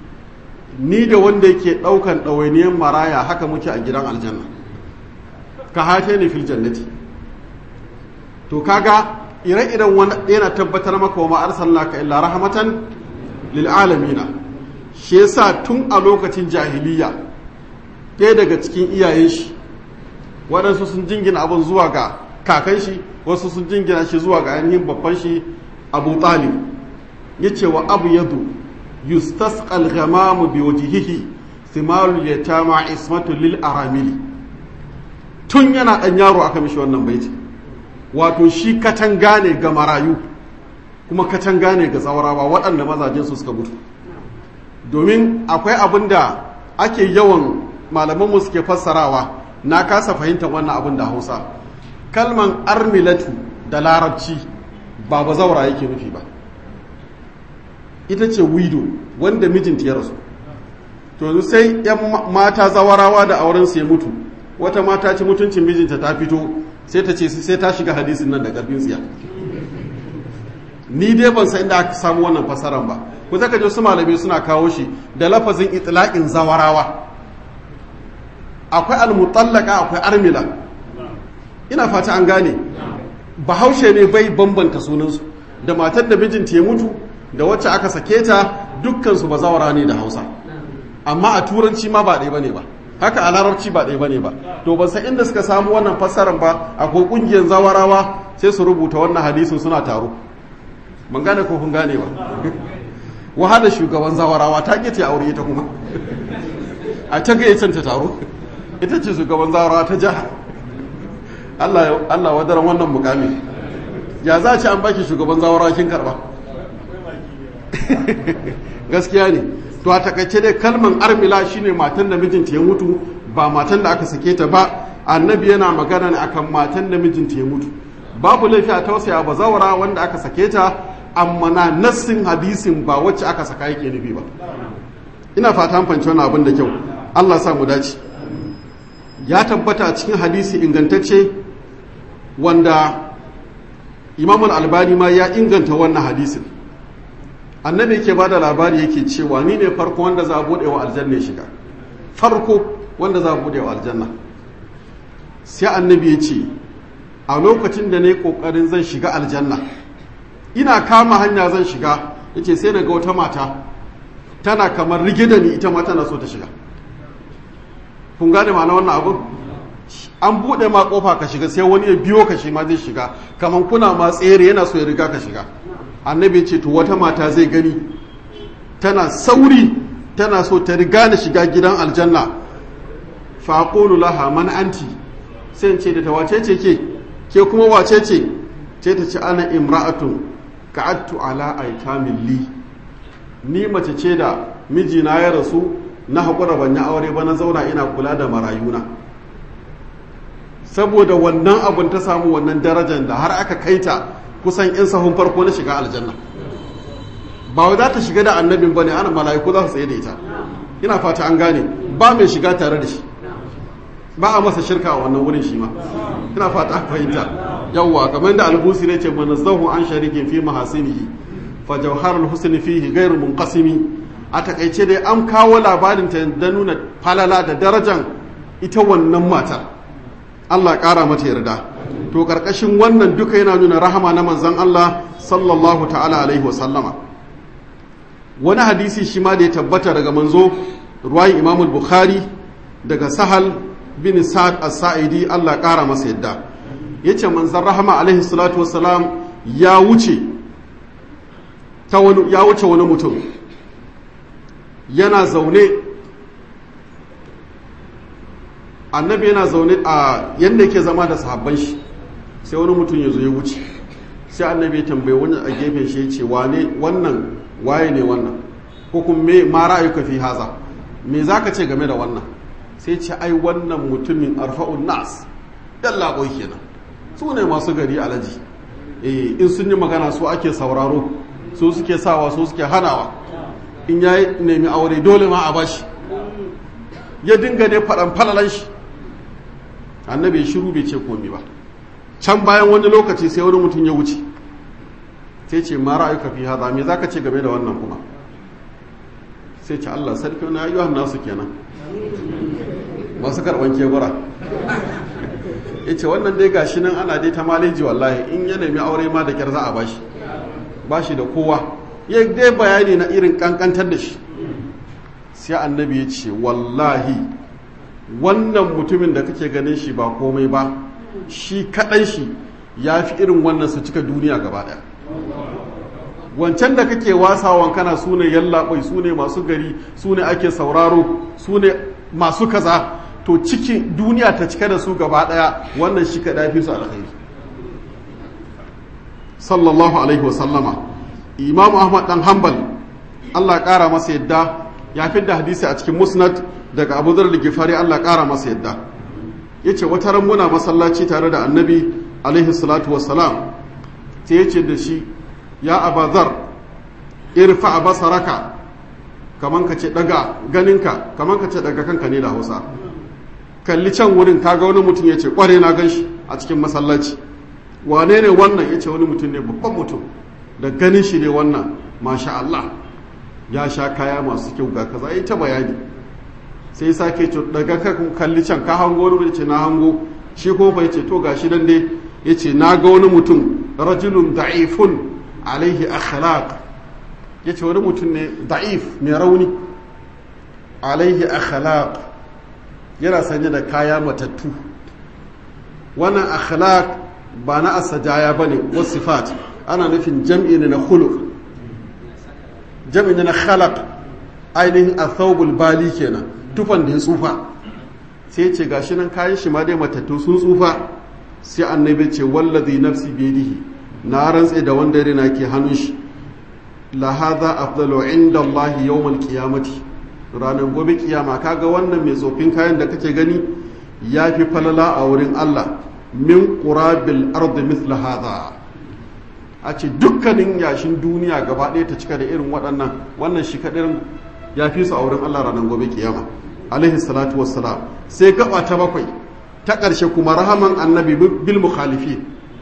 ni da wanda yake ɗaukan ɗawainiyar maraya haka muke a gidan aljanna ka hate ni fil jannati to kaga ire-iren wani yana tabbatar maka wa ma arsalnaka illa rahmatan lil alamina shi yasa tun a lokacin jahiliya ɗaya daga cikin iyayen shi waɗansu sun jingina abin zuwa ga kakan shi wasu sun jingina shi zuwa ga ainihin babban shi abu talib ya ce wa abu yadu yustasqal ghamamu bi wajhihi thimarul yatama ismatu lil aramili tun yana ɗan yaro aka mishi wannan baiti wato shi katanga ne ga marayu kuma katanga ne ga zawarawa waɗanda mazajensu suka mutu domin akwai abin da ake yawan malamanmu suke fassarawa na kasa fahimtar wannan abin da hausa kalman armilatu da larabci ba ba zaura yake nufi ba ita ce wido wanda mijinta ya rasu to sai 'yan mata zawarawa da aurensu ya mutu wata mata ci mutuncin mijinta ta fito sai ta ce sai ta shiga hadisin nan da ƙarfin tsiya ni dai ban san inda aka samu wannan fasaran ba ku zaka je su malamai suna kawo shi da lafazin itlaqin zawarawa akwai almutallaka akwai armila ina fata an gane bahaushe ne bai bambanta sunansu da matar da mijinta ya mutu da wacce aka sake ta dukkan su bazawara ne da Hausa amma a turanci ma ba ɗaya bane ba haka a larabci ba ɗaya bane ba to ban san inda suka samu wannan fassarar ba akwai ƙungiyar zawarawa sai su rubuta wannan hadisin suna taro ban gane ko kun gane ba wahada shugaban zawarawa ta ƙi ta aure ita kuma a ta ga ta taro ita ce shugaban zawarawa ta jiha Allah Allah wadaran wannan mukami ya za ci an baki shugaban zawarawa kin karba gaskiya ne to a takaice dai kalman armila shine matan da mijinta ya mutu ba matan da aka sake ta ba annabi yana magana ne akan matan da mijinta ya mutu babu laifi a tausaya ba zawara wanda aka sake ta amma na nassin hadisin ba wacce aka saka yake nufi ba ina fata an fanci wannan abin da kyau Allah sa mu dace ya tabbata a cikin hadisi ingantacce wanda Imam al-Albani ma ya inganta wannan hadisin annabi yake bada labari yake cewa ni ne farko wanda za a bude wa aljanna shiga farko wanda za a bude wa aljanna sai annabi ya ce a lokacin da ne kokarin zan shiga aljanna ina kama hanya zan shiga yace sai daga wata mata tana kamar rige da ni ita ma tana so ta shiga kun gane ma'ana wannan abun an bude ma kofa ka shiga sai wani ya biyo ka shi ma zai shiga kamar kuna ma tsere yana so ya riga ka shiga annabi ce to wata mata zai gani tana sauri tana so ta riga na shiga gidan aljanna faƙonu laha man anti sai ce da ta wace ce ke ke kuma wace ce ce ta ce ana imra'atun ka'attu ala aitamin li ni mace ce da mijina ya rasu na haƙura ban yi aure ba na zauna ina kula da marayuna saboda wannan abun ta samu wannan darajar da har aka kaita kusan in sahun farko na shiga aljanna ba wai za ta shiga da annabin bane ana mala'iku za su tsaye da ita ina fata an gane ba mai shiga tare da shi ba a masa shirka a wannan wurin shi ma ina fata an fahimta yawwa kamar da albusi ne ce manazzahu an sharikin fi mahasinihi fa jawharul husni fihi ghairu munqasimi a takaice dai an kawo labarin ta da nuna falala da darajan ita wannan matar Allah ƙara mata yarda to karkashin wannan duka yana nuna rahama na manzan Allah sallallahu ta'ala alaihi wasallama wani hadisi shi ma da ya tabbata daga manzo ruwayin imam bukhari daga sahal bin sa'ad as-sa'idi Allah ƙara masa yadda yace manzan rahama alaihi salatu wassalam ya wuce ta wani ya wuce wani mutum yana zaune annabi yana zaune a yadda yake zama da sahabban shi sai wani mutum ya zo ya wuce sai annabi ya tambaye wani a gefen shi ya ce wane wannan waye ne wannan ko kuma me ma ra'ayuka fi haza me zaka ce game da wannan sai ce ai wannan mutumin arfa'un nas yalla boy kenan su ne masu gari alaji eh in sun yi magana su ake sauraro su suke sawa su suke hanawa in ya nemi aure dole ma a bashi ya dinga ne faɗan falalan shi annabi ya shiru bai ce komi ba can bayan wani lokaci sai wani mutum ya wuce sai ce ma ra'ayuka fi hada me zaka ce game da wannan kuma sai ce Allah sarki wani ayyuhan nasu kenan masu karban kebura ya ce wannan dai gashi nan ana dai ta maleji wallahi in ya nemi aure ma da kyar za a bashi bashi da kowa ya dai bayani na irin kankantar da shi sai annabi ya ce wallahi wannan mutumin da kake ganin shi ba komai ba shi kaɗan shi ya fi irin wannan su cika duniya gaba ɗaya wancan da kake wasawan kana su ne yallaɓai su ne masu gari su ne ake sauraro su ne masu kaza to cikin duniya ta cika da su gaba ɗaya wannan shi kaɗa fi su alkhairi sallallahu alaihi wasallama imamu ahmad dan hanbal allah ƙara masa yadda ya fi da hadisi a cikin musnad daga abu zar gifari allah ƙara masa yadda ya ce wata ran muna masallaci tare da annabi alaihi salatu wassalam sai ya ce da shi ya abazar irfa a basaraka kaman ka ce daga ganinka kaman ka ce daga kanka ne da hausa kalli can wurin kaga wani mutum ya ce kware na gan shi a cikin masallaci wane ne wannan ya ce wani mutum ne babban mutum da ganin shi ne wannan masha Allah ya sha kaya masu kyau ga kaza ya ta bayani sai sake ce daga kan kalli can ka hango wani ce na hango shi ko bai ce to gashi nan dai ya ce na ga wani mutum rajulun da'ifun alaihi akhlaq ya ce wani mutum ne da'if mai rauni alaihi akhlaq yana sanye da kaya matattu wannan akhlaq ba na asajaya ba ne wasu sifat ana nufin jam'i ne na khuluq jam'i ne na khalaq ainihin athawbul bali kenan tufan da ya tsufa sai ce gashi nan kayan shi ma dai matattu sun tsufa sai annabi ce wallazi nafsi biyadihi na rantse da wanda rina ke hannun shi la hadha afdalu inda Allah yawmal qiyamati ranar gobe kiyama kaga wannan mai tsofin kayan da kake gani yafi falala a wurin Allah min qurabil ardi mithla hadha a ce dukkanin yashin duniya gaba ɗaya ta cika da irin waɗannan wannan shi kaɗin ya fi su a wurin Allah ranar gobe kiyama alaihi salatu wassalam sai gaba ta bakwai ta ƙarshe kuma rahaman annabi bil mukhalifi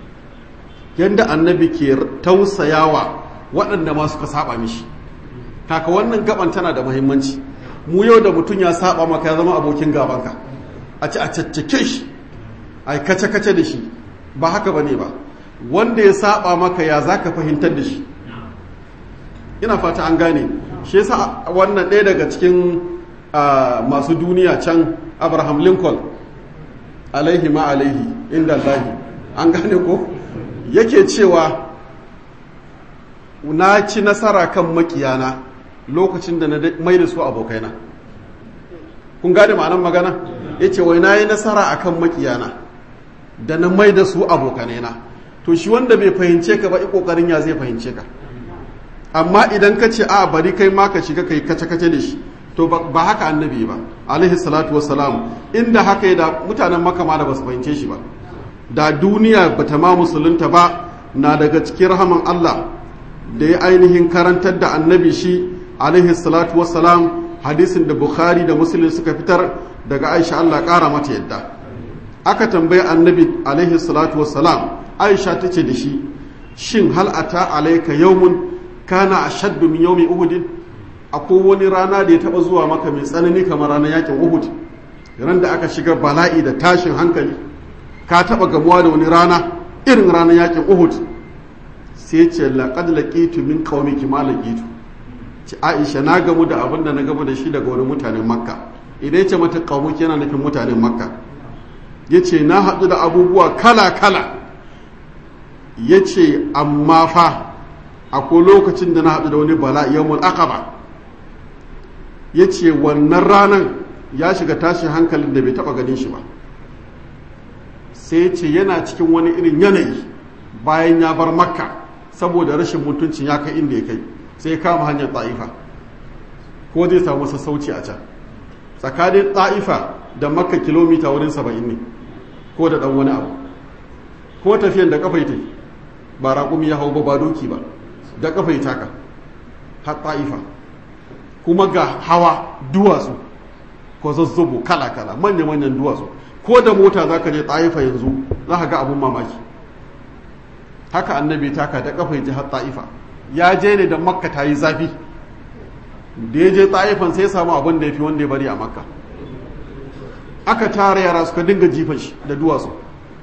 yadda annabi ke tausayawa waɗanda ma suka saba mishi kaka wannan gaban tana da muhimmanci mu yau da mutum ya saba maka ya zama abokin gabanka a ci a caccake shi a kace-kace da shi ba haka ba ne ba wanda ya saba maka ya za ka fahimtar da shi ina fata an gane shi yasa wannan ɗaya daga cikin masu duniya can abraham lincoln alaihi ma alaihi inda allahi an gane ko yake cewa na ci nasara kan makiyana lokacin da na mai da su abokaina kun gane ma'anar magana ya ce wai na yi nasara a kan makiyana da na mai da su abokanaina to shi wanda bai fahimce ka ba i kokarin ya zai fahimce ka amma idan ka ce a bari kai ma ka shiga kai kace-kace da shi to ba haka annabi ba alaihi salatu wassalam inda haka yi da mutanen makama da ba su fahimce shi ba da duniya ba ta ma musulunta ba na daga cikin rahaman Allah da ya ainihin karantar da annabi shi alaihi salatu wassalam hadisin da bukhari da muslim suka fitar daga aisha Allah kara mata yadda aka tambayi annabi alaihi salatu wassalam aisha ta ce da shi shin hal ata alaika yawmun kana ashaddu min yawmi uhud akwai wani rana da ya taba zuwa maka mai tsanani kamar ranar yakin uhud ran da aka shiga bala'i da tashin hankali ka taba gamuwa da wani rana irin ranar yakin uhud sai ce laqad laqitu min qaumiki ma laqitu ci aisha na gamu da abin da na gamu da shi daga wani mutanen makka idan ya ce mata qaumuki yana nufin mutanen makka yace na haɗu da abubuwa kala kala yace amma fa akwai lokacin da na haɗu da wani bala yawmul aqaba ya ce wannan ranar ya shiga tashin hankalin da bai taɓa ganin shi ba sai ce yana cikin wani irin yanayi bayan ya bar makka saboda rashin mutuncin ya kai inda ya kai sai kama hanyar ta'ifa ko zai samu sassauci a can tsakanin ta'ifa da makka kilomita wurin saba'in ne ko da ɗan wani abu ko tafiyan da kafa ita ba raƙumi ya hau ba ba doki ba da kafa taka har ta'ifa kuma ga hawa duwatsu ko zazzubo kala-kala manya-manyan duwatsu ko da mota za ka je ta'ifa yanzu za ka ga abun mamaki haka annabi taka da kafa ji har ta'ifa ya je ne da makka ta yi zafi da ya je ta'ifan sai samu abin da ya fi wanda ya bari a makka aka tara yara suka dinga jifan shi da duwatsu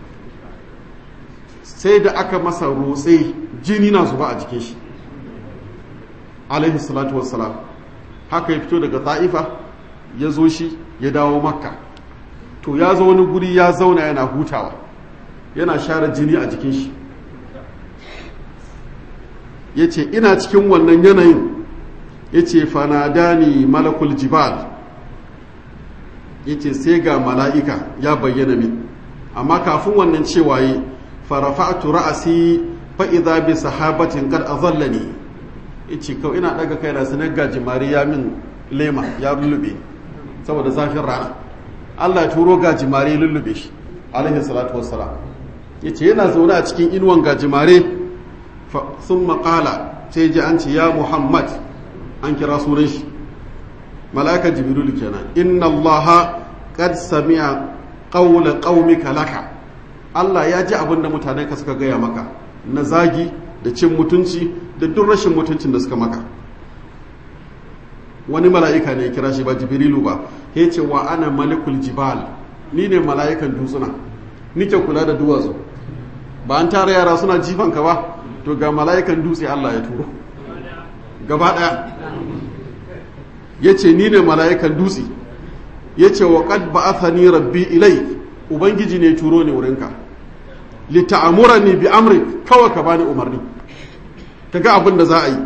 sai da aka masa rotse jini na zuba a jikin shi alaihi salatu wassalam haka ya fito daga ta'ifa ya zo shi ya dawo makka to ya zo wani guri ya zauna yana hutawa yana share jini a jikin shi ya ce ina cikin wannan yanayin ya ce fanadani malakul jibal ya ce sai ga mala'ika ya bayyana min amma kafin wannan cewa yi farafa'atu ra'asi fa'iza bi sahabatin kad azallani ya ce kawai ina daga kai da sanar gajimare ya min lema ya lullube saboda zafin rana Allah ya turo gajimare lullube shi alaihi salatu wassalam ya ce yana zaune a cikin inuwan gajimare sun maƙala sai ji an ce ya muhammad an kira sunan shi mala'ikar jibrilu kenan inna allaha qad sami'a qawla qaumika laka Allah ya ji abin da mutanen ka suka gaya maka na zagi da cin mutunci da duk rashin mutuncin da suka maka wani mala'ika ne ya kira shi ba jibrilu ba ya ce wa ana malikul jibal ni ne mala'ikan dutsuna nike kula da duwatsu ba an tara yara suna jifan ka ba to ga mala'ikan dutse Allah ya turo gaba ɗaya ya ce ni ne mala'ikan dutse ya ce wa ƙad ba'athani rabbi ilai ubangiji ne turo ne wurinka lita'amurani bi amri kawai ka bani umarni ka ga abin da za a yi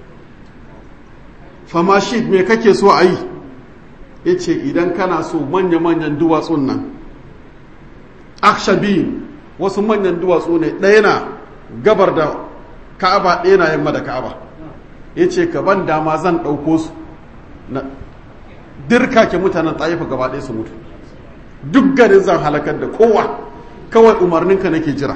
fama shi me kake so a yi ya ce idan kana so manya-manyan duwatsun nan akshabin wasu manyan duwatsu ne ɗaya na gabar da ka'aba ɗaya na yamma da ka'aba ya ce ka ban dama zan ɗauko su na dirka ke mutanen tsayifa gaba ɗaya su mutu duk garin zan halakar da kowa kawai umarninka nake jira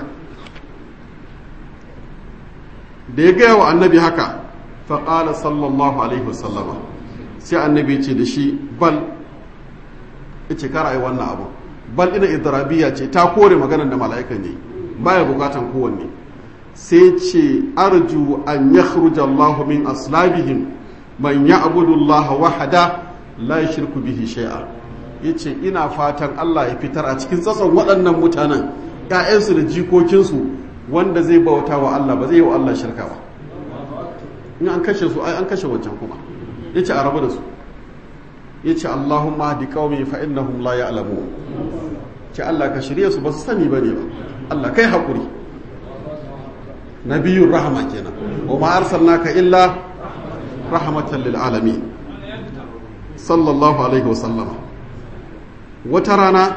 da ya gaya wa annabi haka faƙala sallallahu alaihi wasallama sai annabi ce da shi bal ya ce kara yi wannan abu bal ina idrabiya ce ta kore maganar da mala'ikan ne baya bukatan kowanne sai ce arju an yakhruja Allah min aslabihim man ya'budu Allah wahada la yushriku bihi shay'a yace ina fatan Allah ya fitar a cikin tsatson waɗannan mutanen ƴaƴansu da jikokinsu wanda zai bauta wa Allah ba zai yi wa Allah shirka ba in an kashe su ai an kashe wancan kuma yace a rabu da su yace Allahumma hadi qaumi fa innahum la ya'lamun ce Allah ka shirye su ba su sani bane ba Allah kai hakuri nabiyun rahama kenan wa ma arsalnaka illa rahmatan lil alamin sallallahu alaihi wa sallama wata rana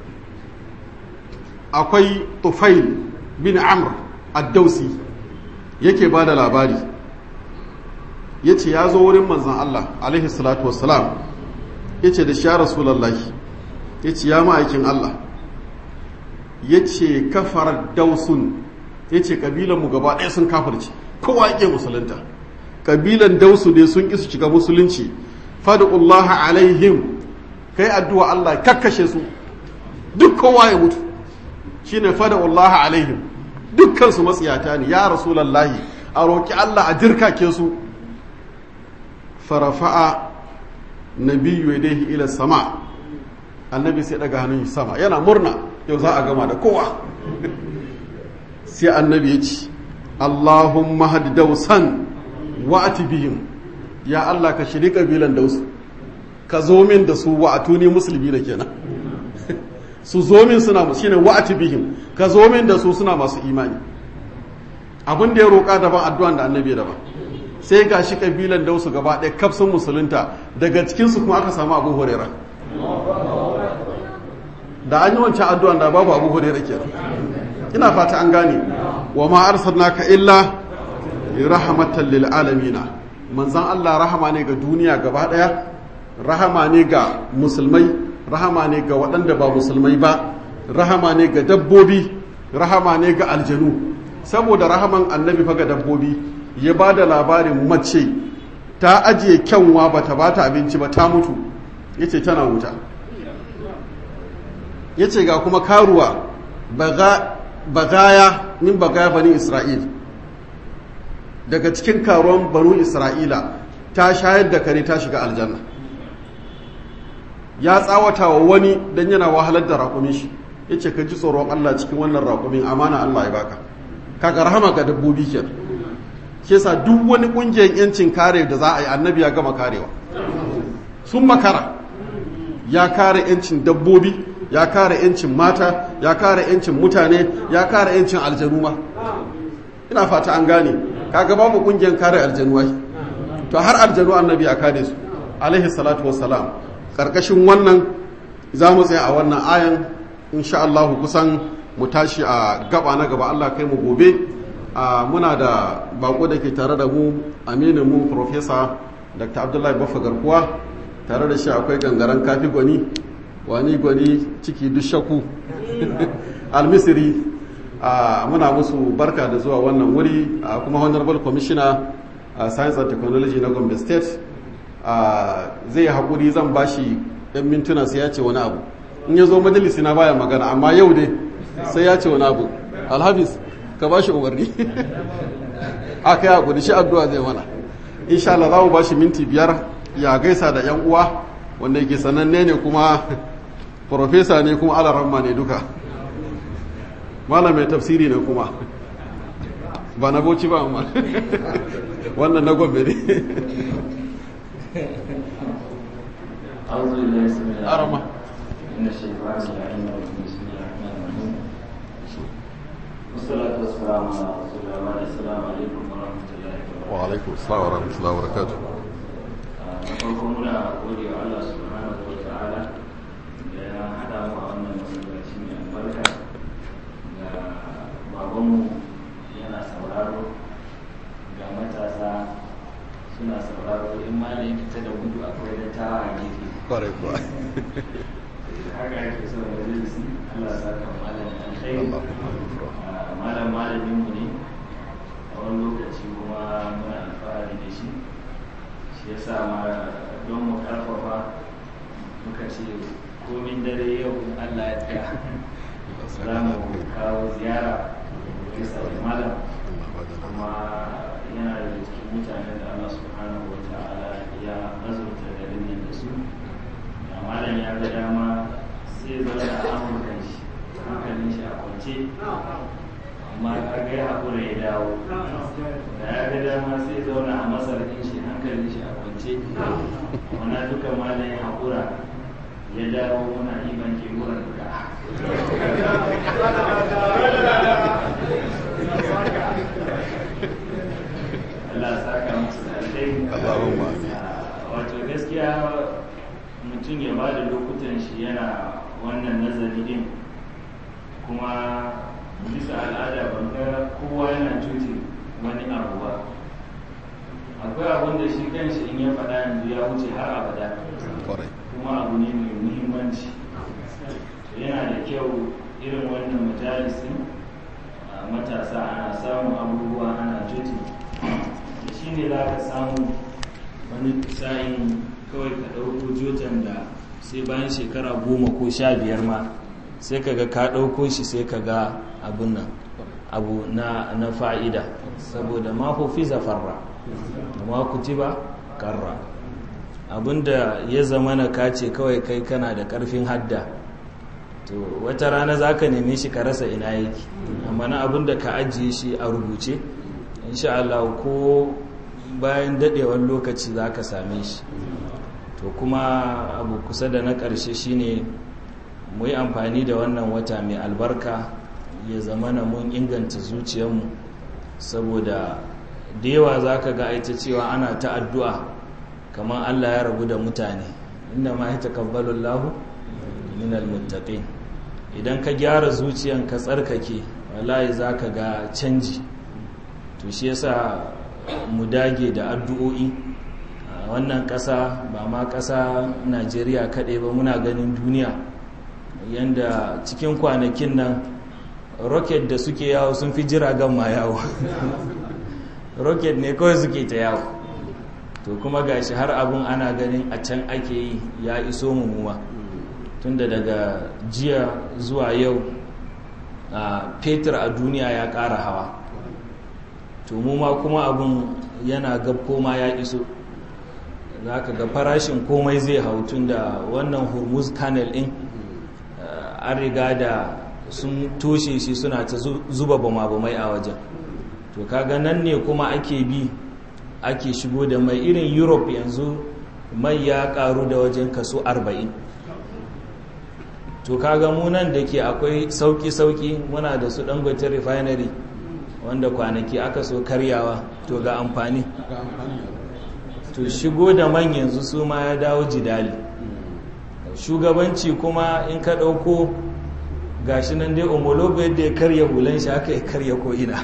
akwai tufail bin amr ad-dausi yake bada labari yace ya zo wurin manzon Allah alaihi salatu wassalam yace da shi rasulullahi yace ya ma'aikin Allah yace kafar dausun ya ce ƙabilanmu gaba ɗaya sun kafirci kowa yake musulunta ƙabilan dausu ne sun ƙi su shiga musulunci fadu'ullaha alaihim kai addu'a Allah kakkashe su duk kowa ya mutu shine fadu'ullaha alaihim dukkan su matsiyata ne ya rasulallahi a roƙi Allah a jirkake su farafa'a nabiyyu yadayhi ila sama annabi sai daga hannun sama yana murna yau za a gama da kowa sai annabi ya ce Allahumma hadi dausan wa atibihim ya Allah ka shiri kabilan dausu ka zo min da su wa atuni musulmi da kenan su zo min suna shine wa atibihim ka zo min da su suna masu imani abin da ya roƙa daban addu'an da annabi daban sai ga shi kabilan dausu gaba ɗaya kafsun musulunta daga cikinsu kuma aka samu abu hurera da an yi wancan addu'an da babu abu hurera kenan ina fata an gane wa ma arsalnaka illa rahmatan lil alamina manzon Allah rahama ne ga duniya gaba daya rahama ne ga musulmai rahama ne ga waɗanda ba musulmai ba rahama ne ga dabbobi rahama ne ga aljanu saboda rahaman annabi fa ga dabbobi ya ba da labarin mace ta ajiye kyanwa ba ta ba ta abinci ba ta mutu ya ce tana wuta ya ce ga kuma karuwa bagaya min bagaya bani isra'il daga cikin karuwan banu isra'ila ta shayar da kare ta shiga aljanna ya tsawata wa wani don yana wahalar da raƙumin shi ya ce ka ji tsoron allah cikin wannan raƙumin amana allah ya baka kaga rahama ga dabbobi kenan ke sa duk wani kungiyar yancin kare da za a yi annabi ya gama karewa sun makara ya kare yancin dabbobi ya kare yancin mata ya kare yancin mutane ya kare yancin aljanu ma ina fata an gane kaga babu kungiyar kare aljanu ai to har aljanu annabi ya kare su alaihi salatu wassalam karkashin wannan za mu tsaya a wannan ayan insha Allah kusan mu tashi a gaba na gaba Allah kai mu gobe muna da bako da ke tare da mu aminin mu professor Dr. Abdullahi Baffa Garkuwa tare da shi akwai gangaren kafi gwani wani gwani ciki dushaku almisiri muna musu barka da zuwa wannan wuri kuma honorable commissioner science and technology na gombe state zai haƙuri zan bashi ɗan mintuna sai ya ce wani abu in ya zo majalisi na baya magana amma yau dai sai ya ce wani abu alhafiz ka bashi umarni aka yi haƙuri shi addu'a zai mana insha Allah za mu bashi minti biyar ya gaisa da yan uwa wanda yake sananne ne kuma profesa ne kuma alaramma ne duka malam mai tafsiri ne kuma ba na boci ba amma wannan na gombe ne أعوذ بالله السميع العليم arama من الشيطان اللعين الرجيم بسم الله الرحمن الرحيم والصلاة والسلام على رسول الله وعلى السلام عليكم ورحمة الله وبركاته wa alaikum assalam wa rahmatullahi wa barakatuh na farko muna gode wa Allah subhanahu wa ta'ala da ya haɗa mu a wannan masallaci mai albarka ga babanmu yana sauraro ga matasa suna sauraro in ma da fita da gudu akwai da tawa a gefe kwarai kuwa haka ake son majalisi Allah sa ka malam alkhairi Ah, malam malamin mu ne a wani lokaci kuma muna alfahari da shi shi yasa ma don mu karfafa muka ce komin dare yau in Allah ya tsaya za mu kawo ziyara bisa da malam kuma yana da cikin mutanen da Allah subhanahu wa ta'ala ya azurta garin nan da su da malam ya ga dama sai zauna a amurkan shi hankalin shi a kwance amma kaga ya haƙura ya dawo da ya ga dama sai zauna a masar ɗin shi hankalin shi a kwance wana duka malam ya haƙura ya dawo muna iban ke wurin duka Allah ya saka musu da alkhairi Allahumma amin. wato gaskiya mutum ya ba da lokutan shi yana wannan nazari din kuma bisa al'ada ban ga kowa yana cuti wani abu ba akwai abin da shi kanshi in ya faɗa yanzu ya wuce har abada kwarai kuma abu ne mai muhimmanci yana da kyau irin wannan majalisin a matasa ana samun abubuwa ana cuti da shi ne za ka samu wani sa'in kawai ka ɗauko jotan da sai bayan shekara goma ko sha biyar ma sai ka ga ka ɗauko shi sai ka ga abin nan abu na, na fa'ida saboda ma fi zafarra ma kutiba karra abinda ya zama na kace kawai kai kana da ƙarfin hadda to wata rana za ka neme shi ka rasa ina yake amma na abinda ka ajiye shi a rubuce insha Allah ko bayan dadewar lokaci za ka same shi to kuma abu kusa da na ƙarshe shine mu yi amfani da wannan wata mai albarka ya zama na mun inganta zuciyarmu saboda da yawa za ka ga aita cewa ana ta addu'a kamar allah ya rabu da mutane inda ma ya taƙabbalin lahu min almuttaqin idan ka gyara zuciyan ka tsarkake wallahi za ka ga canji to shi yasa mu dage da addu'o'i a wannan ƙasa ba ma ƙasa najeriya kaɗai ba muna ganin duniya yadda cikin kwanakin nan rocket da suke yawo sun fi jiragen ma yawo rocket ne kawai suke ta yawo to kuma gashi har abun ana ganin a can ake yi ya iso mummuwa tunda daga jiya zuwa yau a fetur a duniya ya ƙara hawa to mu ma kuma abun yana gab koma ya iso za ka ga farashin komai zai hau tun da wannan hormuz canal din an riga da sun toshe shi suna ta zuba bama-bamai a wajen to kaga nan ne kuma ake bi ake shigo da mai irin europe yanzu mai ya karu da wajen kaso 40 to kaga munan da ke akwai sauki-sauki muna da su dangote refinery wanda kwanaki aka so karyawa to ga amfani to shigo da man yanzu su ma ya dawo jidali shugabanci kuma in ka ɗauko gashi nan dai homologo yadda ya karya hulan shi aka ya karya ko'ina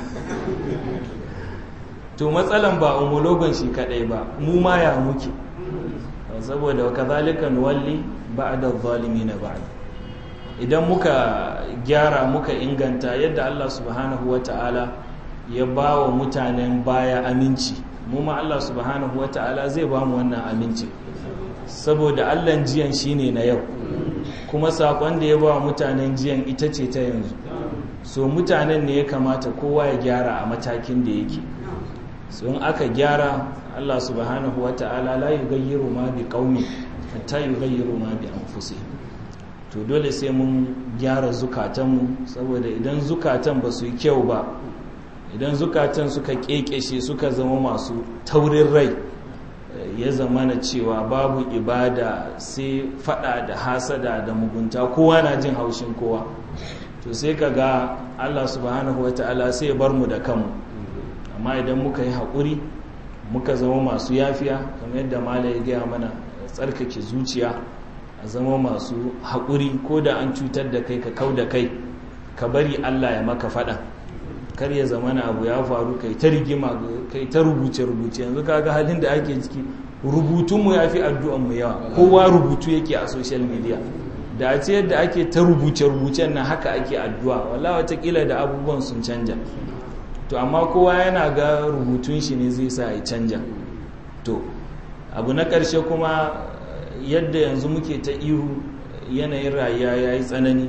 to matsalan ba homologon shi kadai ba mu ma ya muke saboda kazalika nuwalli ba'da na ba'da idan muka gyara muka inganta yadda Allah subhanahu wata'ala ya ba wa mutanen baya aminci mu ma Allah subhanahu wata'ala zai ba mu wannan aminci saboda Allah jiyan shine na yau kuma sakon da ya ba wa mutanen jiyan ita ce ta yanzu so mutanen ne ya kamata kowa ya gyara a matakin da yake so in aka gyara Allah subhanahu wata'ala la yughayyiru ma bi qaumi hatta yughayyiru ma bi anfusihim to dole sai mun gyara zukatanmu saboda idan zukatan ba su yi kyau ba idan zukatan suka kekeshe suka zama masu taurin rai ya zama na cewa babu ibada sai fada da hasada da mugunta kowa na jin haushin kowa to sai ka ga allah subhanahu wata'ala sai ya bar mu da kanmu amma idan muka yi haƙuri muka zama masu yafiya kamar yadda mala ya gaya mana tsarkake zuciya a zama masu haƙuri ko da an cutar da kai ka kau da kai ka bari Allah ya maka faɗa kar ya zama na abu ya faru kai ta rigima kai ta rubuce-rubuce yanzu kaga halin da ake ciki rubutunmu ya fi addu'anmu yawa kowa rubutu yake a social media da a ce yadda ake ta rubuce-rubucen nan haka ake addu'a walla watakila da abubuwan sun canja to amma kowa yana ga rubutun shi ne zai sa ya canja to abu na ƙarshe kuma yadda yanzu muke ta ihu yanayin rayuwa ya yi tsanani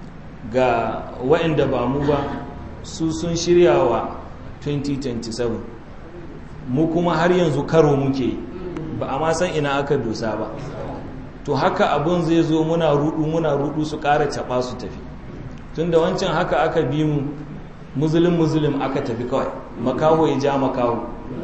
ga waɗanda ba mu ba su sun shirya wa 2027 mu kuma har yanzu karo muke ba a ma san ina aka dosa ba to haka abun zai zo muna rudu muna rudu su ƙara caɓa su tafi tun da wancan haka aka bi mu muzulun muzulun aka tafi kawai makaho ya ja makaho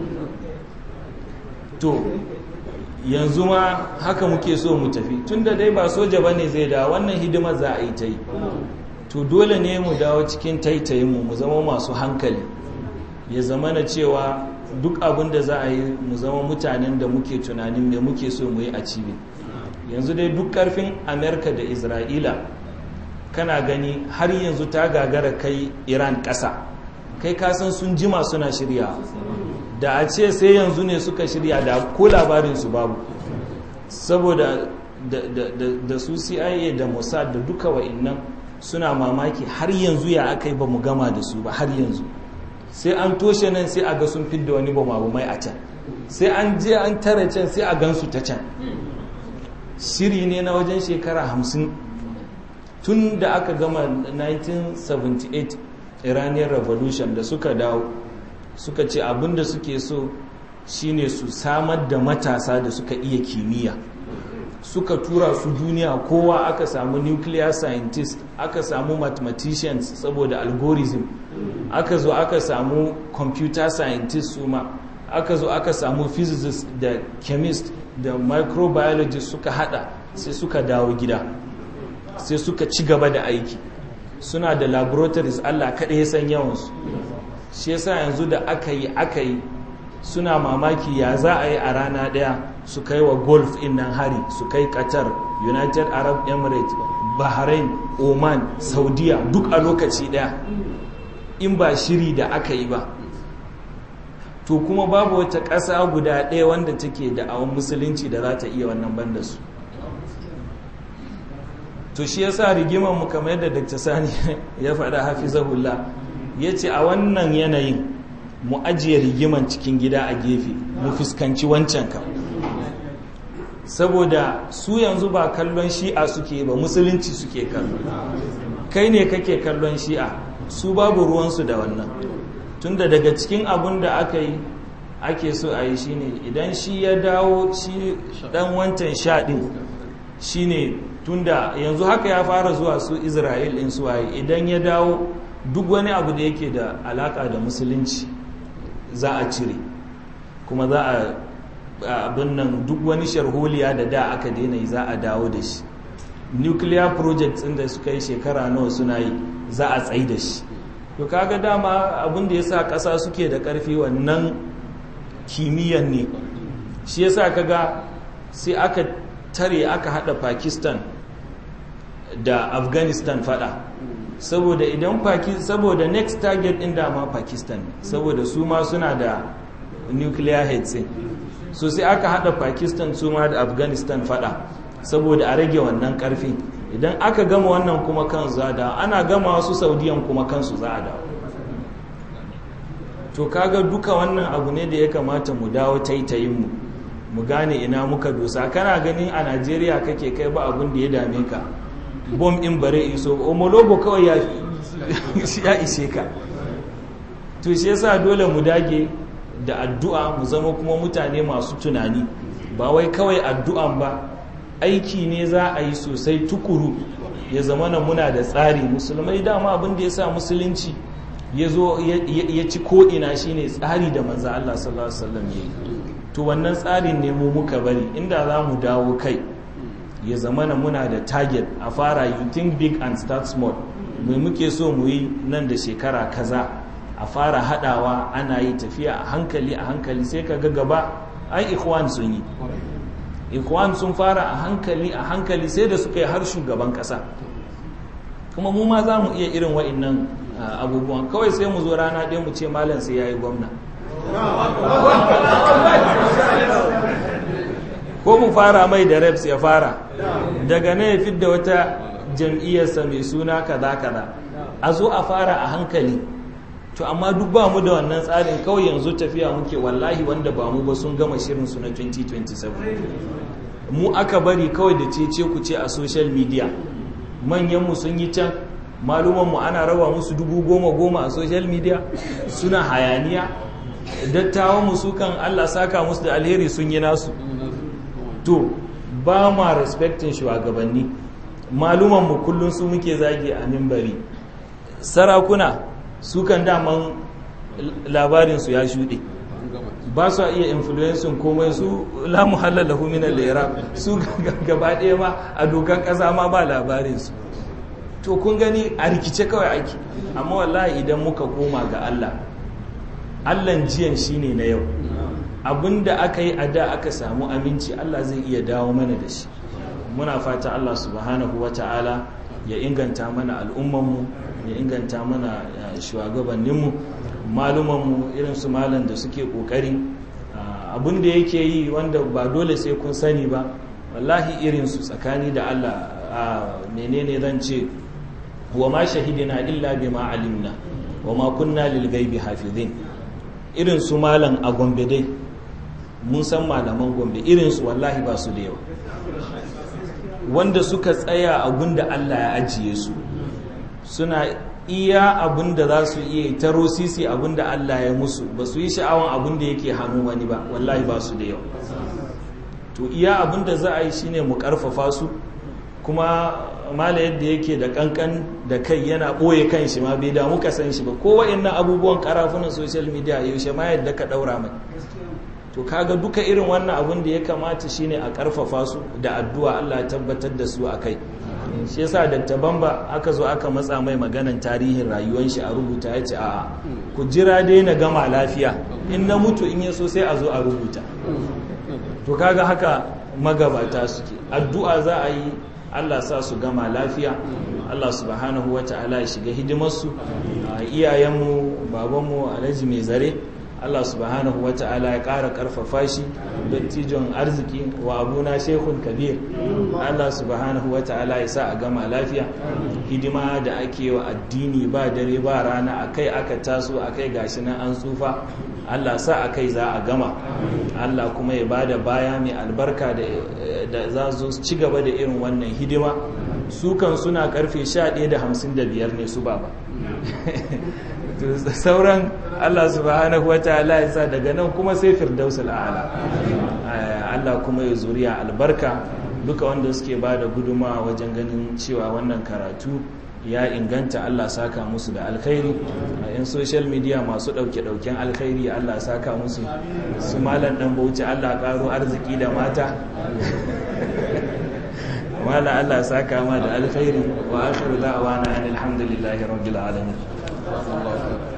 to yanzu ma haka muke so mu tafi tunda dai ba soja ba ne zai dawo wannan hidimar za a yi ta yi to dole ne mu dawo cikin taitayinmu mu zama masu hankali ya zama na cewa duk abin da za a yi mu zama mutanen da muke tunanin da muke so mu yi a cibi yanzu dai duk karfin amerika da isra'ila kana gani har yanzu ta gagara kai iran ƙasa kai kasan sun jima suna shirya da a ce sai yanzu ne suka shirya da ko labarinsu babu saboda da su cia da mossad da duka wa'innan suna mamaki har yanzu ya aka yi ba mu gama da su ba har yanzu sai an toshe nan sai a ga sun fidda wani bama mai a can sai an je an tare can sai a gansu ta can shiri ne na wajen shekara hamsin tun da aka gama 1978 iranian revolution da suka dawo suka ce abinda suke so shine su samar da matasa da suka iya kimiyya suka tura su duniya kowa aka samu nuclear scientist aka samu mathematicians saboda algorithm aka zo aka samu computer scientist su ma aka zo aka samu physicist da chemist da microbiologist suka hada sai suka dawo gida sai suka ci gaba da aiki suna da laboratories allah kaɗai ya san yawansu shi yasa yanzu da aka yi aka yi suna mamaki ya za a yi a rana ɗaya su kai wa golf in nan hari su kai qatar united arab emirates bahrain oman saudiya duk a lokaci ɗaya in ba shiri da aka yi ba to kuma babu wata ƙasa guda ɗaya wanda take da awon musulunci da za ta iya wannan banda su to shi yasa rigimar mu kamar yadda Dr. Sani ya faɗa hafizahullah yace a wannan yanayin mu ajiye rigiman cikin gida a gefe mu fuskanci wancan kan saboda su yanzu ba kallon shi'a suke ba musulunci suke kallo kai ne kake kallon shi'a su babu ruwansu da wannan tunda daga cikin abun da aka yi ake so a yi shine idan shi ya dawo shi dan wancan sha din shine tunda yanzu haka ya fara zuwa su isra'il in suwaye idan ya dawo duk wani abu da yake da alaka da musulunci za a cire kuma za a abin nan duk wani sharholiya da da aka daina yi za a dawo da shi nuclear projects inda suka yi shekara nawa suna yi za a tsayi da shi to kaga dama abin da ya sa ƙasa suke da ƙarfi wannan kimiyyan ne shi ya sa kaga sai aka tare aka hada pakistan da afghanistan fada saboda idan saboda next target din dama pakistan saboda su ma suna da nuclear heads so sai aka hada pakistan su ma da afghanistan fada saboda a rage wannan karfi idan aka gama wannan kuma kan za da ana gama wasu saudiyan kuma kansu za a dawo to kaga duka wannan abu ne da ya kamata mu dawo taitayin mu mu gane ina muka dosa kana ganin a najeriya kake kai ba abin da ya dame ka bom in bare iso omologo kawai ya ishe ka to shi yasa dole mu dage da addu'a mu zama kuma mutane masu tunani ba wai kawai addu'an ba aiki ne za a yi sosai tukuru ya zama na muna da tsari musulmai dama abin da ya sa musulunci ya zo ya ci ko'ina shine tsari da manza Allah sallallahu Alaihi wasallam ya yi to wannan tsarin ne mu muka bari inda za mu dawo kai ya zamana muna da target a fara you think big and start small mai muke so mu yi nan da shekara kaza a fara hadawa ana yi tafiya a hankali a hankali sai ka ga gaba ai ikhwan sun yi ikhwan sun fara a hankali a hankali sai da suka yi har shugaban kasa kuma mu ma za mu iya irin wa'annan abubuwan kawai sai mu zo rana ɗaya mu ce malam sai ya yi gwamna ko mu fara mai da reps ya fara daga nan ya fidda wata jam'iyyarsa mai suna kaza kaza a zo a fara a hankali to amma duk ba mu da wannan tsarin kawai yanzu tafiya muke wallahi wanda ba mu ba sun gama shirin su na 2027 mu aka bari kawai da cece ku ce a social media manyanmu sun yi can malumanmu ana raba musu dubu goma goma a social media suna hayaniya dattawan su kan Allah saka musu da alheri sun yi nasu to ba ma respectin shugabanni malumanmu kullum su muke zagi a mimbari sarakuna su kan daman labarinsu ya shuɗe ba su iya influencing komai su lamu halalahu min al su gaba ɗaya ma a dokan ƙasa ma ba labarinsu to kun gani a rikice kawai ake amma wallahi idan muka koma ga Allah Allahn jiyan shine na yau abinda aka yi a da aka samu aminci Allah zai iya dawo mana da shi muna fata Allah subhanahu wata'ala ya inganta mana al'ummanmu ya inganta mana shugabanninmu malumanmu irin su malam da suke kokari abin da yake yi wanda ba dole sai kun sani ba wallahi irin su tsakani da Allah menene zan ce wa ma shahidina illa bima alimna wa ma kunna lil ghaibi hafizin irin su malam a gombe dai mun san malaman gombe irin su wallahi ba su da yawa wanda suka tsaya abin da Allah ya ajiye su suna iya abin da za su iya taro sisi abin da Allah ya musu ba su yi sha'awan abin da yake hannu wani ba wallahi ba su da yawa to iya abin da za a yi shine mu karfafa su kuma mala yadda yake da kankan da kai yana ɓoye kan shi ma bai damu ka san shi ba ko wa'annan abubuwan karafunan social media yaushe ma yadda ka ɗaura mai to kaga duka irin wannan abin da ya kamata shine a karfafa su da addu'a Allah ya tabbatar da su a kai shi yasa Dr. Bamba aka zo aka matsa mai maganan tarihin rayuwar shi a rubuta ya ce a'a ku jira dai na gama lafiya in na mutu in ya so sai a zo a rubuta to kaga haka magabata suke addu'a za a yi Allah sa su gama lafiya Allah subhanahu wa ta'ala ya shiga hidimarsu iyayenmu babanmu alhaji mai zare Allah subhanahu wa ta'ala ya ƙara ƙarfafa shi dattijon arziki wa abuna shekun kabir Allah subhanahu wa ta'ala ya sa a gama lafiya hidima da ake wa addini ba dare ba rana akai aka taso akai gashi nan an tsufa Allah sa akai za a gama Allah kuma ya bada baya mai albarka da za su ci gaba da irin wannan hidima su kan suna karfe 11 da 55 ne su baba sauran Allah subhanahu wa ta'ala ya sa daga nan kuma sai firdausul a'la Allah kuma ya zuriya albarka duka wanda suke ba da guduma wajen ganin cewa wannan karatu ya inganta Allah saka musu da alkhairi a yan social media masu ɗauke-ɗauken alkhairi Allah saka musu su malam ɗan bauchi Allah ƙaro arziki da mata wala Allah saka ma da alkhairi wa akhiru da'wana alhamdulillahi rabbil alamin